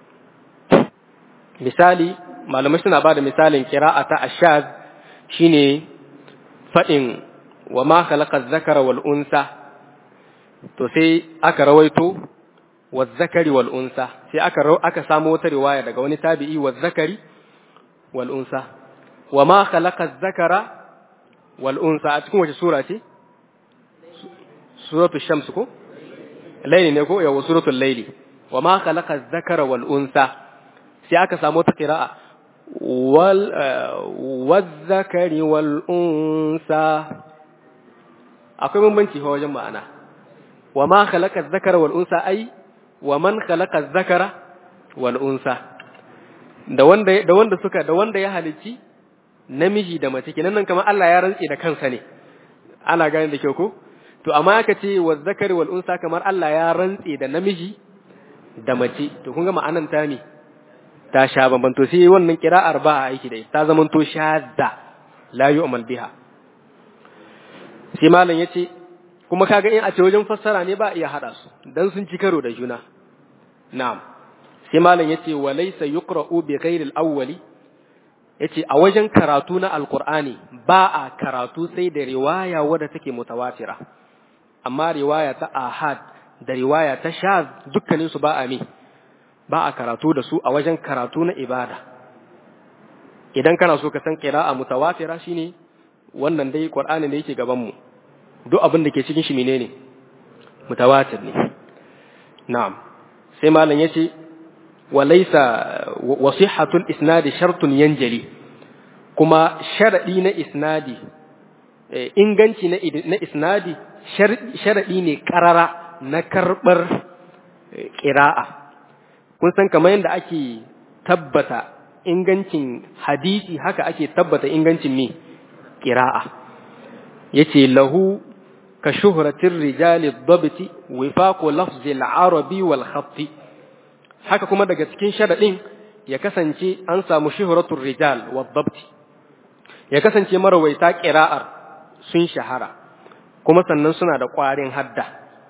misali malamai suna ba da misalin kira'a ta ashaz shine faɗin wa ma khalaqa zakara wal unsa to sai aka rawaito wa zakari wal unsa sai aka aka samu wata riwaya daga wani tabi'i wa zakari wal unsa wa ma khalaqa zakara wal unsa a cikin wace sura ce suratul shams ko laili ne ko yawa suratul laili wa ma khalaqa dhakara wal unsa sai aka samu ta qira'a wal wadh-dhakari wal unsa akwai bambanci fa wajen ma'ana wa ma khalaqa dhakara wal unsa ai wa man khalaqa dhakara wal unsa da wanda da wanda suka da wanda ya halici namiji da mace kenan nan kamar Allah ya rantse da kansa ne ana gane da kyau ko to amma aka ce wa zakari wal unsa kamar Allah ya rantse da namiji da mace to kun ga ma'anan ta ne ta sha bamban to sai wannan kira'ar ba a aiki da ita ta zaman to shadda la yu'mal biha sai malam yace kuma kaga in a ce wajen fassara ne ba iya hada su dan sun ci karo da juna na'am sai malam yace wa laysa yuqra'u bi ghairi al-awwali yace a wajen karatu na alqur'ani ba a karatu sai da riwaya wadda take mutawatira amma riwaya ta ahad da riwaya ta shaz dukkanin su ba a mi ba a karatu da su a wajen karatu na ibada idan kana so ka san qira'a mutawatira shine wannan dai qur'ani da yake gaban mu duk abin da ke cikin shi menene mutawatir ne na'am sai malam yace walaysa wasihatul isnadi shartun yanjali kuma sharadi na isnadi inganci na isnadi sharaɗi ne ƙarara na karɓar ƙira'a. Kun san kamar yadda ake tabbata ingancin hadisi haka ake tabbata ingancin me ƙira'a. Ya ce lahu ka shuhuratin rijali dabiti wifaku lafzil arabi wal khatti. Haka kuma daga cikin sharaɗin ya kasance an samu shuhuratun rijal wa dabti. Ya kasance marawaita ƙira'ar sun shahara. kuma sannan suna da ƙwarin hadda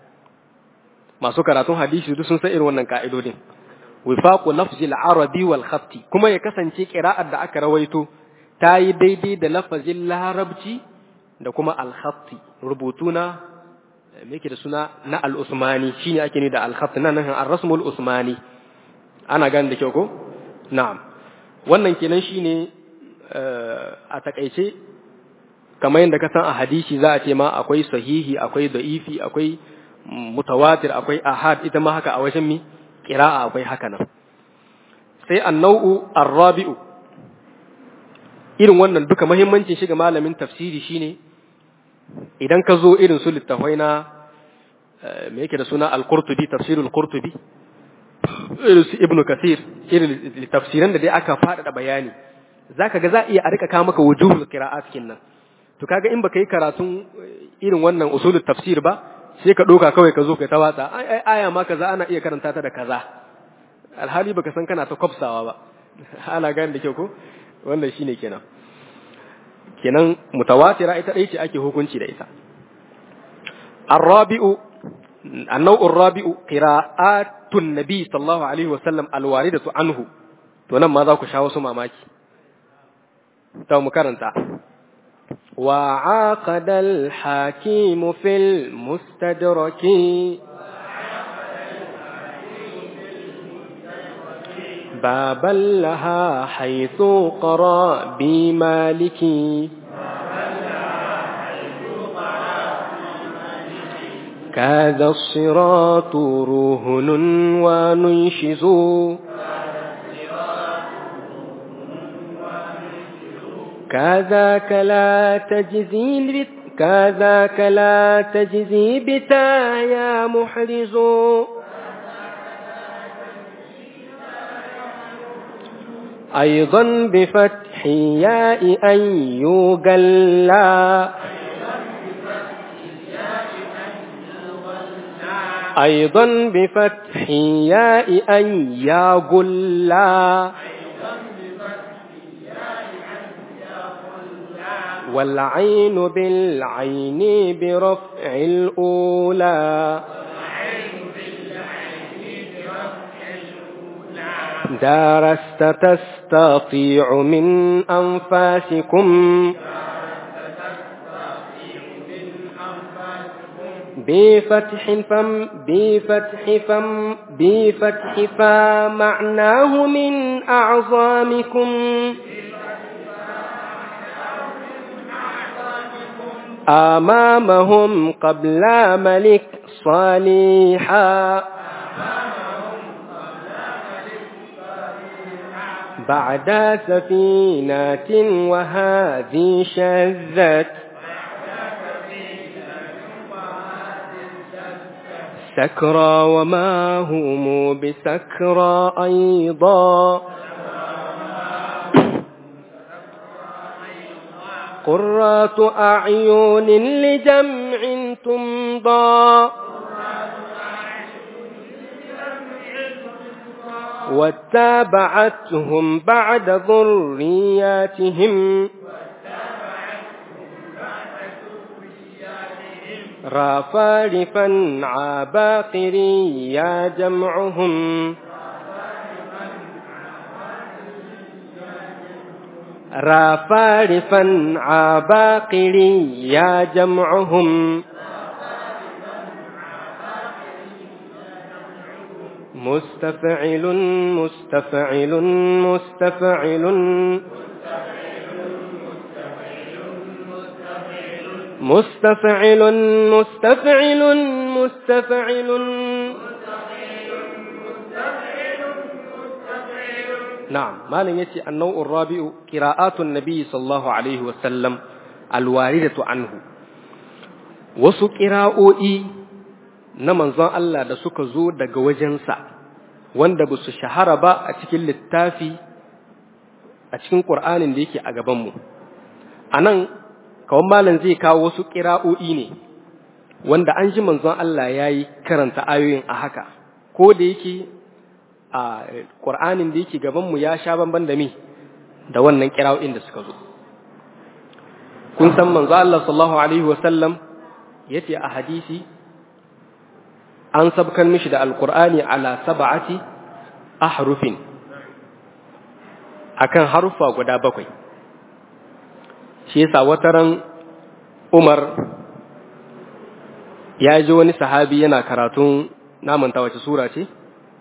masu karatun hadisi duk sun san irin wannan ka'idodin wifaqu lafzil arabi wal khatti kuma ya kasance qira'ar da aka rawaito ta yi daidai da lafazin larabci da kuma alkhatti rubutu na me yake da suna na al-usmani shine ake ni da al-khatt nan nan ar-rasmul usmani ana gane da kyau ko na'am wannan kenan shine a takaice kamar yadda ka san a hadisi za a ce ma akwai sahihi akwai da'ifi akwai mutawatir akwai ahad ita ma haka a wajen mi qira'a akwai haka nan sai an-nau'u ar-rabi'u irin wannan duka muhimmancin shiga malamin tafsiri shine idan ka zo irin su littafai na me yake da suna al-qurtubi tafsirul qurtubi irin su ibnu kasir irin tafsiran da dai aka faɗaɗa bayani zaka ga za iya a rika kawo maka wujuhul qira'at kinnan to kaga in baka yi karatun irin wannan usulul tafsir ba sai ka doka kawai ka zo kai ta watsa ai aya ma kaza ana iya karanta ta da kaza alhali baka san kana ta kwafsawa ba ana gane da kyau ko wannan shine kenan kenan mutawatira ita dai ce ake hukunci da ita الرابع النوع الرابع قراءات النبي صلى الله عليه وسلم الواردة عنه to nan ma za ku sha wasu mamaki ta mu karanta وعاقد الحكيم في المستدرك بابا لها حيث قرى بمالك كذا الصراط رهن وننشز كذاك لا تجزي كذاك لا تجزي بتا يا محرز أيضا بفتح ياء أن يقلى أيضا بفتح ياء أن يقلى والعين بالعين برفع الأولى درست تستطيع من أنفاسكم بفتح فم بفتح فم بفتح فمعناه من أعظامكم أمامهم قبل ملك صالحا بعد سفينة وهذه شذت سكرى وما هم بسكرى أيضا قرات أعين لجمع تمضى واتبعتهم بعد ذرياتهم رافارفا عباقري يا جمعهم رافارفا عباقري يا جمعهم مستفعل مستفعل مستفعل مستفعل مستفعل مستفعل نعم ما لن يتي النوع الرابع قراءات النبي صلى الله عليه وسلم الواردة عنه wasu ƙira'o'i na manzon Allah da suka zo daga wajensa wanda ba su shahara ba a cikin littafi a cikin ƙur'anin da yake a gabanmu a nan kawon malam zai kawo wasu ƙira'o'i ne wanda an ji manzon Allah ya yi karanta ayoyin a haka ko da yake a ƙur'anin da yake gabanmu ya sha bamban da mi da wannan ƙira'o'in da suka zo kun san manzo Allah sallallahu alaihi wasallam yace a hadisi an sabkan mishi da alqur'ani ala sab'ati ahrufin akan harufa guda bakwai shi yasa wataran Umar ya ji wani sahabi yana karatun namanta wace sura ce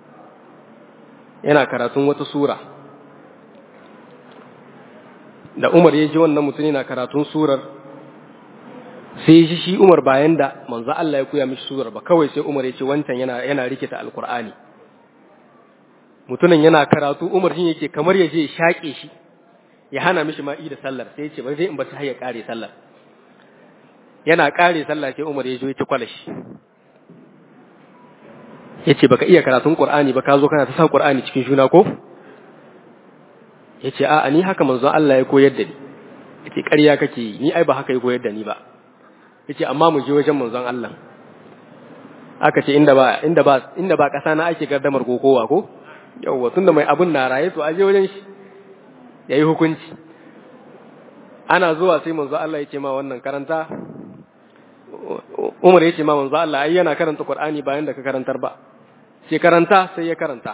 yana karatun wata sura da Umar ya ji wannan mutum yana karatun surar sai shi shi Umar bayan da manzo Allah ya koya mishi surar ba kawai sai Umar ya ce wancan yana yana rikita alkur'ani mutumin yana karatu Umar shi yake kamar ya je shaƙe shi ya hana mishi ma'i da sallar sai ya ce ba zai in ba har ya kare sallar yana kare sallah sai Umar ya zo ya ci kwalashi yace baka iya karatun Qur'ani ba ka zo kana ta sa Qur'ani cikin juna ko yace a ni haka manzon Allah ya koyar da ni yace ƙarya kake yi ni ai ba haka ya koyar da ni ba yace amma mu je wajen manzon Allah aka ce inda ba inda ba inda ba kasa na ake gardamar kokowa ko yawwa tunda mai abun na raye to aje wajen shi yayi hukunci ana zuwa sai manzo Allah ya ce ma wannan karanta Umar ya ce ma manzo Allah ai yana karanta Qur'ani bayan da ka karantar ba sai karanta sai ya karanta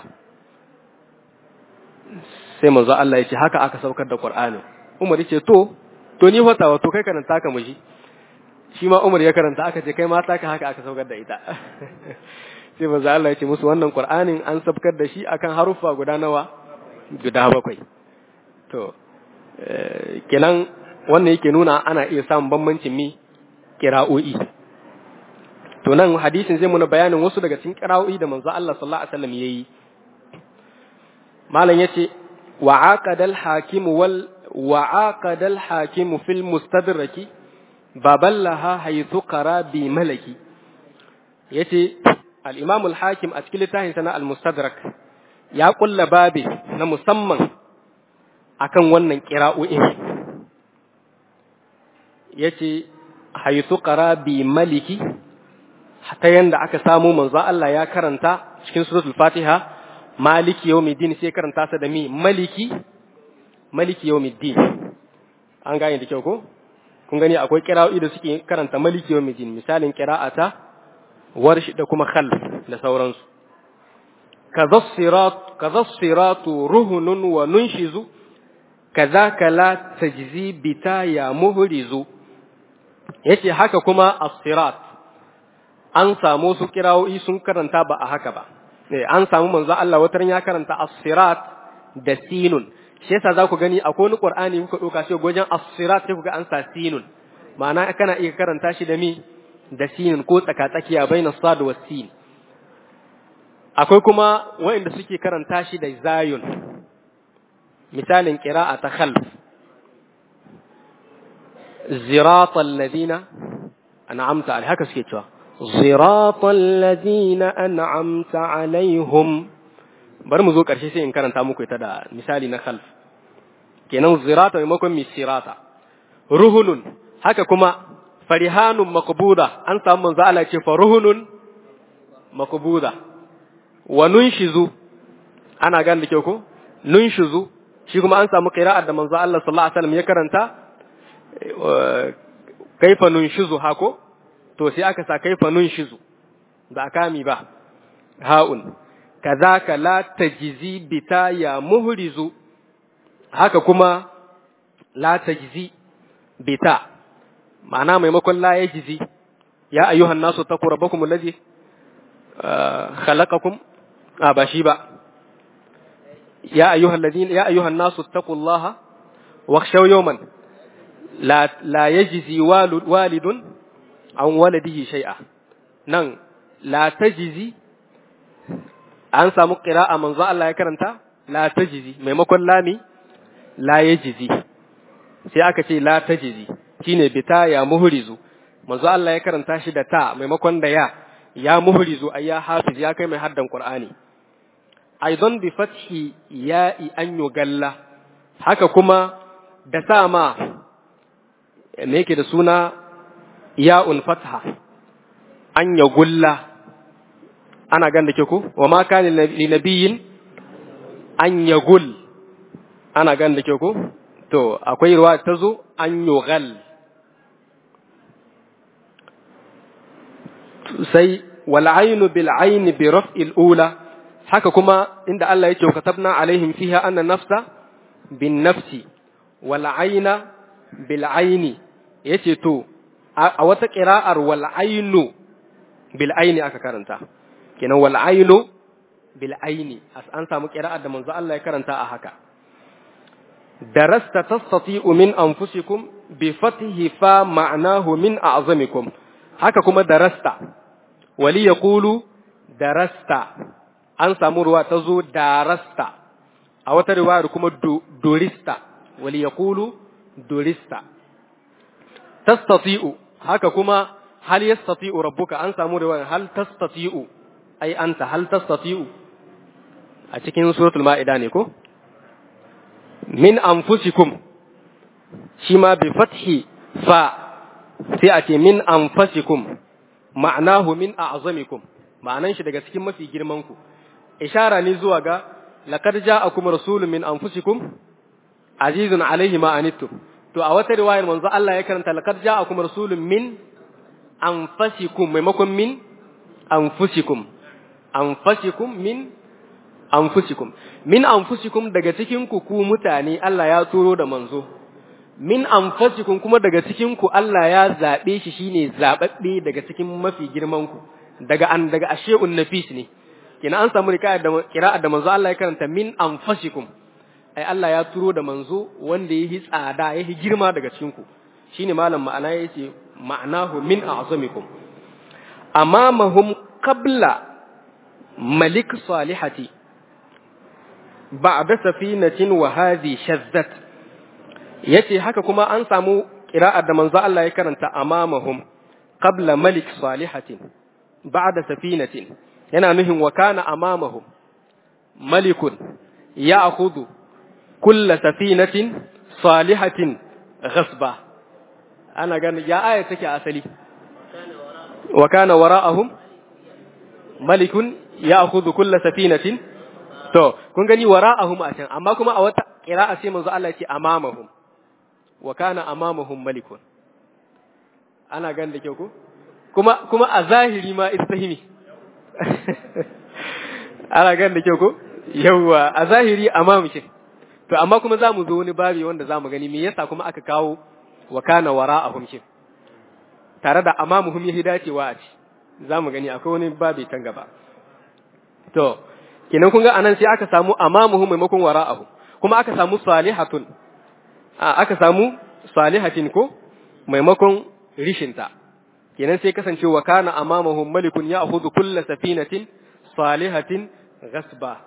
sai manzo Allah ya ce haka aka saukar da Qur'ani Umar ya ce to to ni wata wato kai karanta ka muji shi ma Umar ya karanta aka ce kai ma ta ka haka aka saukar da ita sai manzo Allah ya ce musu wannan Qur'anin an saukar da shi akan haruffa guda nawa guda bakwai to kenan wannan yake nuna ana iya samun bambancin mi kira'o'i to nan hadisin zai muna bayanin wasu daga cikin kira'o'i da manzo Allah sallallahu alaihi wasallam yayi malam yace wa aqadal hakim wal wa aqadal hakim fil mustadraki baballaha haythu qara bi malaki yace al imam al hakim a cikin littafin sana al mustadrak ya kulla babi na musamman akan wannan kira'o'in yace haythu qara bi maliki ta yanda aka samu manzo Allah ya karanta cikin suratul Fatiha maliki yawmiddin sai karanta sa da mi maliki maliki yawmiddin an gane da kyau ko kun gani akwai qira'o'i da suke karanta maliki yawmiddin misalin qira'ata warshi da kuma khalf da sauransu kaza sirat kaza siratu ruhunun wa nunshizu kazaka la tajzi bita ya muhrizu yace haka kuma as-sirat an samu su kirawoyi sun karanta ba a haka ba an samu manzo Allah wata ya karanta as-sirat da sinun shi yasa za ku gani akwai wani qur'ani kuka doka shi gojen as-sirat sai kuga an sa sinun ma'ana kana iya karanta shi da mi da sinun ko tsaka tsakiya baina sad wa sin akwai kuma waɗanda suke karanta shi da zayun misalin qira'a ta khalf ziratal ladina an'amta alai haka suke cewa ziratal ladina an'amta alaihim bari mu zo karshe sai in karanta muku ita da misali na khalf kenan zirata maimakon misirata ruhunun haka kuma farihanun makbuda an samu manzo Allah ce faruhunun makbuda wa nunshizu ana gan da kyau ko nunshizu shi kuma an samu qira'ar da manzo Allah sallallahu alaihi wasallam ya karanta kaifa nunshizu hako to sai aka sa kaifa nunshizu ba kami ba ha'un kazaka la tajzi bita ya muhrizu haka kuma la tajzi bita ma'ana maimakon la yajzi ya ayyuhan nasu taqu rabbakum alladhi khalaqakum a ba shi ba ya ayyuhal ladina ya ayyuhan nasu taqullaha wakhshaw yawman la la yajzi walidun an waladihi shay'a nan la tajzi an samu qira'a manzo Allah ya karanta la tajzi maimakon lami la yajzi sai aka ce la tajzi shine bita ya muhrizu manzo Allah ya karanta shi da ta maimakon da ya ya muhrizu ay ya hafiz ya kai mai haddan qur'ani aidan bi fathi ya'i an yugalla haka kuma da sa ma me yake da suna ya'un fatha an yagulla ana gan da ke ku wa ma kana li nabiyyin an yagul ana gan da ke ku to akwai ruwa ta zo an yugal sai wal aynu bil ayni bi raf'il ula haka kuma inda Allah yake katabna alaihim fiha anna nafsa bin nafsi wal ayna bil aini yace to a wata qira'ar wal ainu bil aini aka karanta kenan wal ainu bil aini an samu qira'ar da manzo Allah ya karanta a haka darasta tastati'u min anfusikum bi fathihi fa ma'nahu min a'zamikum haka kuma darasta wali yaqulu darasta an samu ruwa ta zo darasta a wata riwayar kuma dorista wali yaqulu dorista tastati'u haka kuma hal yastati'u rabbuka an samu riwayar hal tastati'u ai anta hal tastati'u a cikin suratul ma'ida ne ko min anfusikum shi ma bi fathi fa sai a ce min anfasikum ma'anahu min a'zamikum ma'anan shi daga cikin mafi girman ku ishara ne zuwa ga laqad ja'akum rasulun min anfusikum azizun alaihi ma anittum to a wata riwayar manzo Allah ya karanta laqad ja'akum rasulun min anfasikum maimakon min anfusikum anfasikum min anfusikum min anfusikum daga cikin ku ku mutane Allah ya turo da manzo min anfusikum kuma daga cikin ku Allah ya zabe shi shine zababbe daga cikin mafi girman ku daga an daga ashe'un nafis ne kina an samu rikaya da qira'a da manzo Allah ya karanta min anfusikum ai Allah ya turo da manzo wanda yayi tsada yayi girma daga cikin ku shine malam ma'ana yace ma'anahu min a'zamikum amamahum qabla malik salihati ba'da safinatin wa hadhi shazzat yace haka kuma an samu qira'a da manzo Allah ya karanta amamahum qabla malik salihatin ba'da safinatin yana nuhin wa kana amamahum malikun ya'khudhu kull safinatin salihatin ghasba ana gani ya aya take asali wa kana wara'ahum malikun ya'khudhu kull safinatin to kun gani wara'ahum a can amma kuma a wata qira'a sai manzo Allah ya ce amamahum wa kana amamahum malikun ana gan da kyau ko kuma kuma a zahiri ma istahimi ana gan da kyau ko yawa a zahiri amamushin to amma kuma zamu zo wani babi wanda zamu gani me yasa kuma aka kawo wa kana wara'ahum shin tare da amamuhum yahi dacewa a ci zamu gani akwai wani babi can gaba to kenan kun ga anan sai aka samu amamuhum maimakon wara'ahum kuma aka samu salihatun a aka samu salihatin ko maimakon rishinta kenan sai kasance wa kana amamahum malikun ya'khudhu kull safinatin salihatin ghasba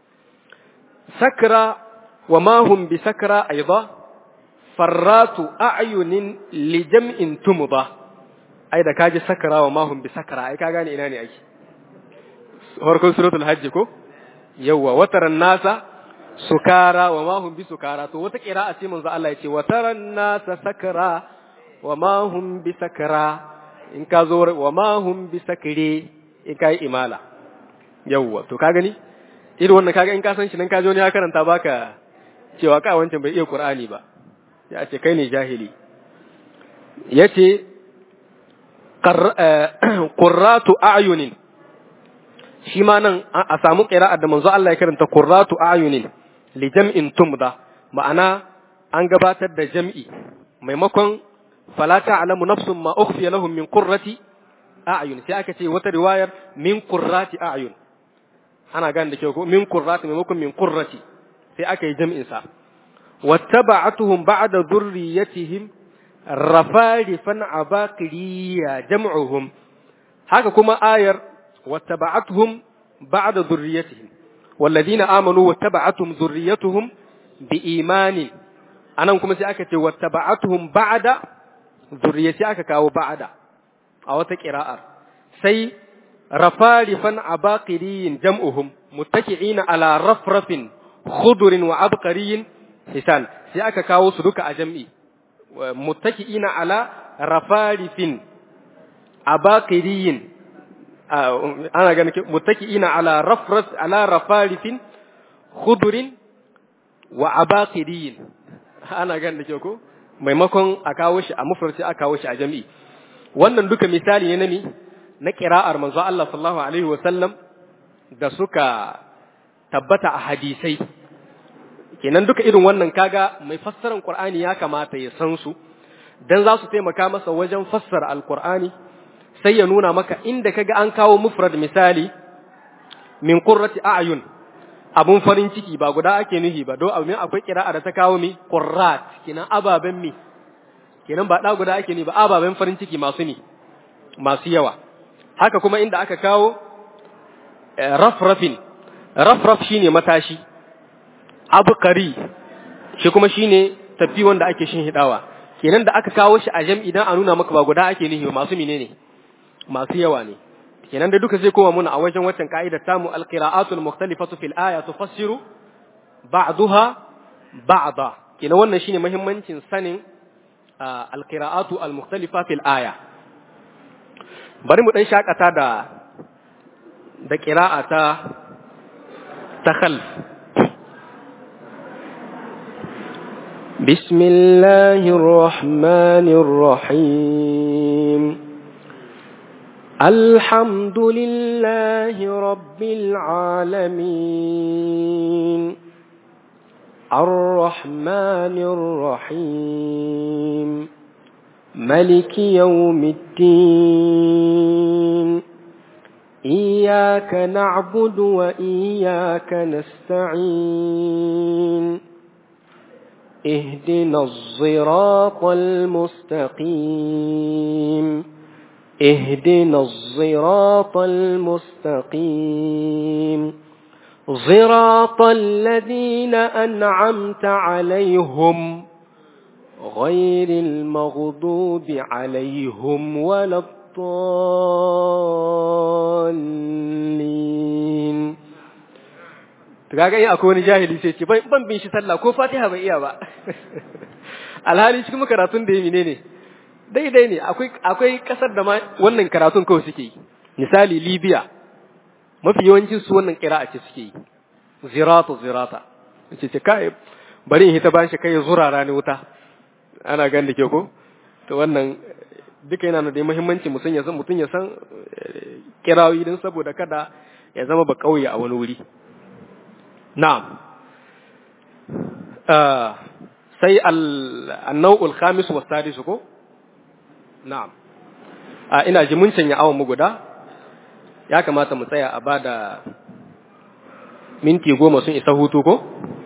sakra wa ma hum bi sakra aidan farratu a'yunin li jam'in tumba ai da kaji sakra wa ma hum bi sakra ai ka gane ina ne ake farkon suratul hajj ko yawwa wataran nasa sukara wa ma hum bi sukara to wata qira'a ce manzo Allah yace wataran nasa sakara wa ma hum bi sakara in ka zo wa ma hum bi sakire in kai imala yawwa to ka gani irin wannan kaga in ka san shi nan ka jo ne ya karanta baka cewa ka wancan bai iya qur'ani ba ya ce kai ne jahili yace qurratu a'yunin shi ma nan a samu qira'a da manzo Allah ya karanta qurratu a'yunin li jam'in tumda ma'ana an gabatar da jam'i maimakon fala ta'lamu nafsun ma ukhfiya lahum min qurrati a'yun sai aka ce wata riwayar min qurrati a'yun ana gane da kyau ko min qurrati maimakon min qurrati sai aka yi jam'in sa wattaba'atuhum ba'da dhurriyyatihim rafarifan abaqiriya jam'uhum haka kuma ayar wattaba'atuhum ba'da dhurriyyatihim والذين آمنوا واتبعتهم ذريتهم بإيمان anan kuma sai aka ce wattaba'atuhum ba'da zuriyati aka kawo ba'da a wata qira'ar sai rafarifan abaqiriyin jam'uhum muttaki'ina ala rafrafin khudurin wa abqariyin hisan sai aka kawo su duka a jam'i muttaki'ina ala rafarifin abaqiriyin ana ganin muttaki'ina ala rafras ala rafarifin khudurin wa abaqiriyin ana gan da kyau ko maimakon a kawo shi a mufrati a kawo shi a jami'i wannan duka misali ne na mi na qira'ar manzo Allah sallallahu alaihi wa sallam da suka tabbata a hadisai kenan duka irin wannan kaga mai fassarar Qur'ani ya kamata ya san su dan za su taimaka masa wajen fassara alqur'ani sai ya nuna maka inda kaga an kawo mufrad misali min qurrati a'yun abun farin ciki ba guda ake nuhi ba do abin akwai kira'a da ta kawo mi qurrat kenan ababen mi kenan ba da guda ake ni ba ababen farin ciki masu ni masu yawa haka kuma inda aka kawo rafrafin rafraf shine matashi abukari shi kuma shine tafi wanda ake shin hidawa kenan da aka kawo shi a jam'i idan a nuna maka ba guda ake nihi masu menene masu yawa ne kenan da duka zai koma muna a wajen waccan ka'idar tamu alqira'atul mukhtalifatu fil aya tufassiru ba'daha ba'da kenan wannan shine muhimmancin sanin alqira'atu almukhtalifa fil aya bari mu dan shakata da da qira'a ta ta khalf بسم الله الرحمن الرحيم الحمد لله رب العالمين الرحمن الرحيم ملك يوم الدين إياك نعبد وإياك نستعين اهدنا الصراط المستقيم اهدنا الصراط المستقيم صراط الذين أنعمت عليهم غير المغضوب عليهم ولا الضالين kaga in akwai wani jahili sai ce ban bin shi sallah ko fatiha bai iya ba alhali cikin karatun da yi ne daidai ne akwai akwai kasar da ma wannan karatun kawai suke yi misali libya mafi yawancin su wannan qira'a ce suke yi zirata zirata ce ce kai bari in hita bashi kai zurara ne wuta ana gan da ke ko to wannan duka yana da muhimmanci mutum ya san mutum ya san kirawoyi din saboda kada ya zama ba kauye a wani wuri na'am sai al-naw'ul khamis wa sadis ko na'am a ina ji mun canya awon mu guda ya kamata mu tsaya a bada minti goma sun isa hutu ko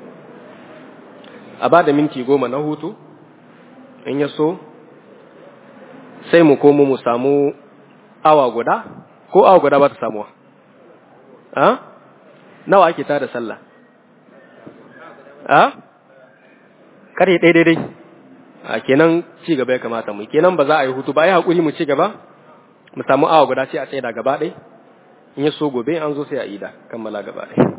a bada minti goma na hutu in ya so sai mu komo mu samu awa guda ko awa guda ba ta samuwa a nawa ake tada sallah a kare ɗaya daidai a kenan ci gaba ya kamata mu kenan ba za a yi hutu ba ya haƙuri mu ci gaba mu samu awa guda sai a tsaye da gaba ɗai in ya so gobe an zo sai a ida kammala gaba ɗai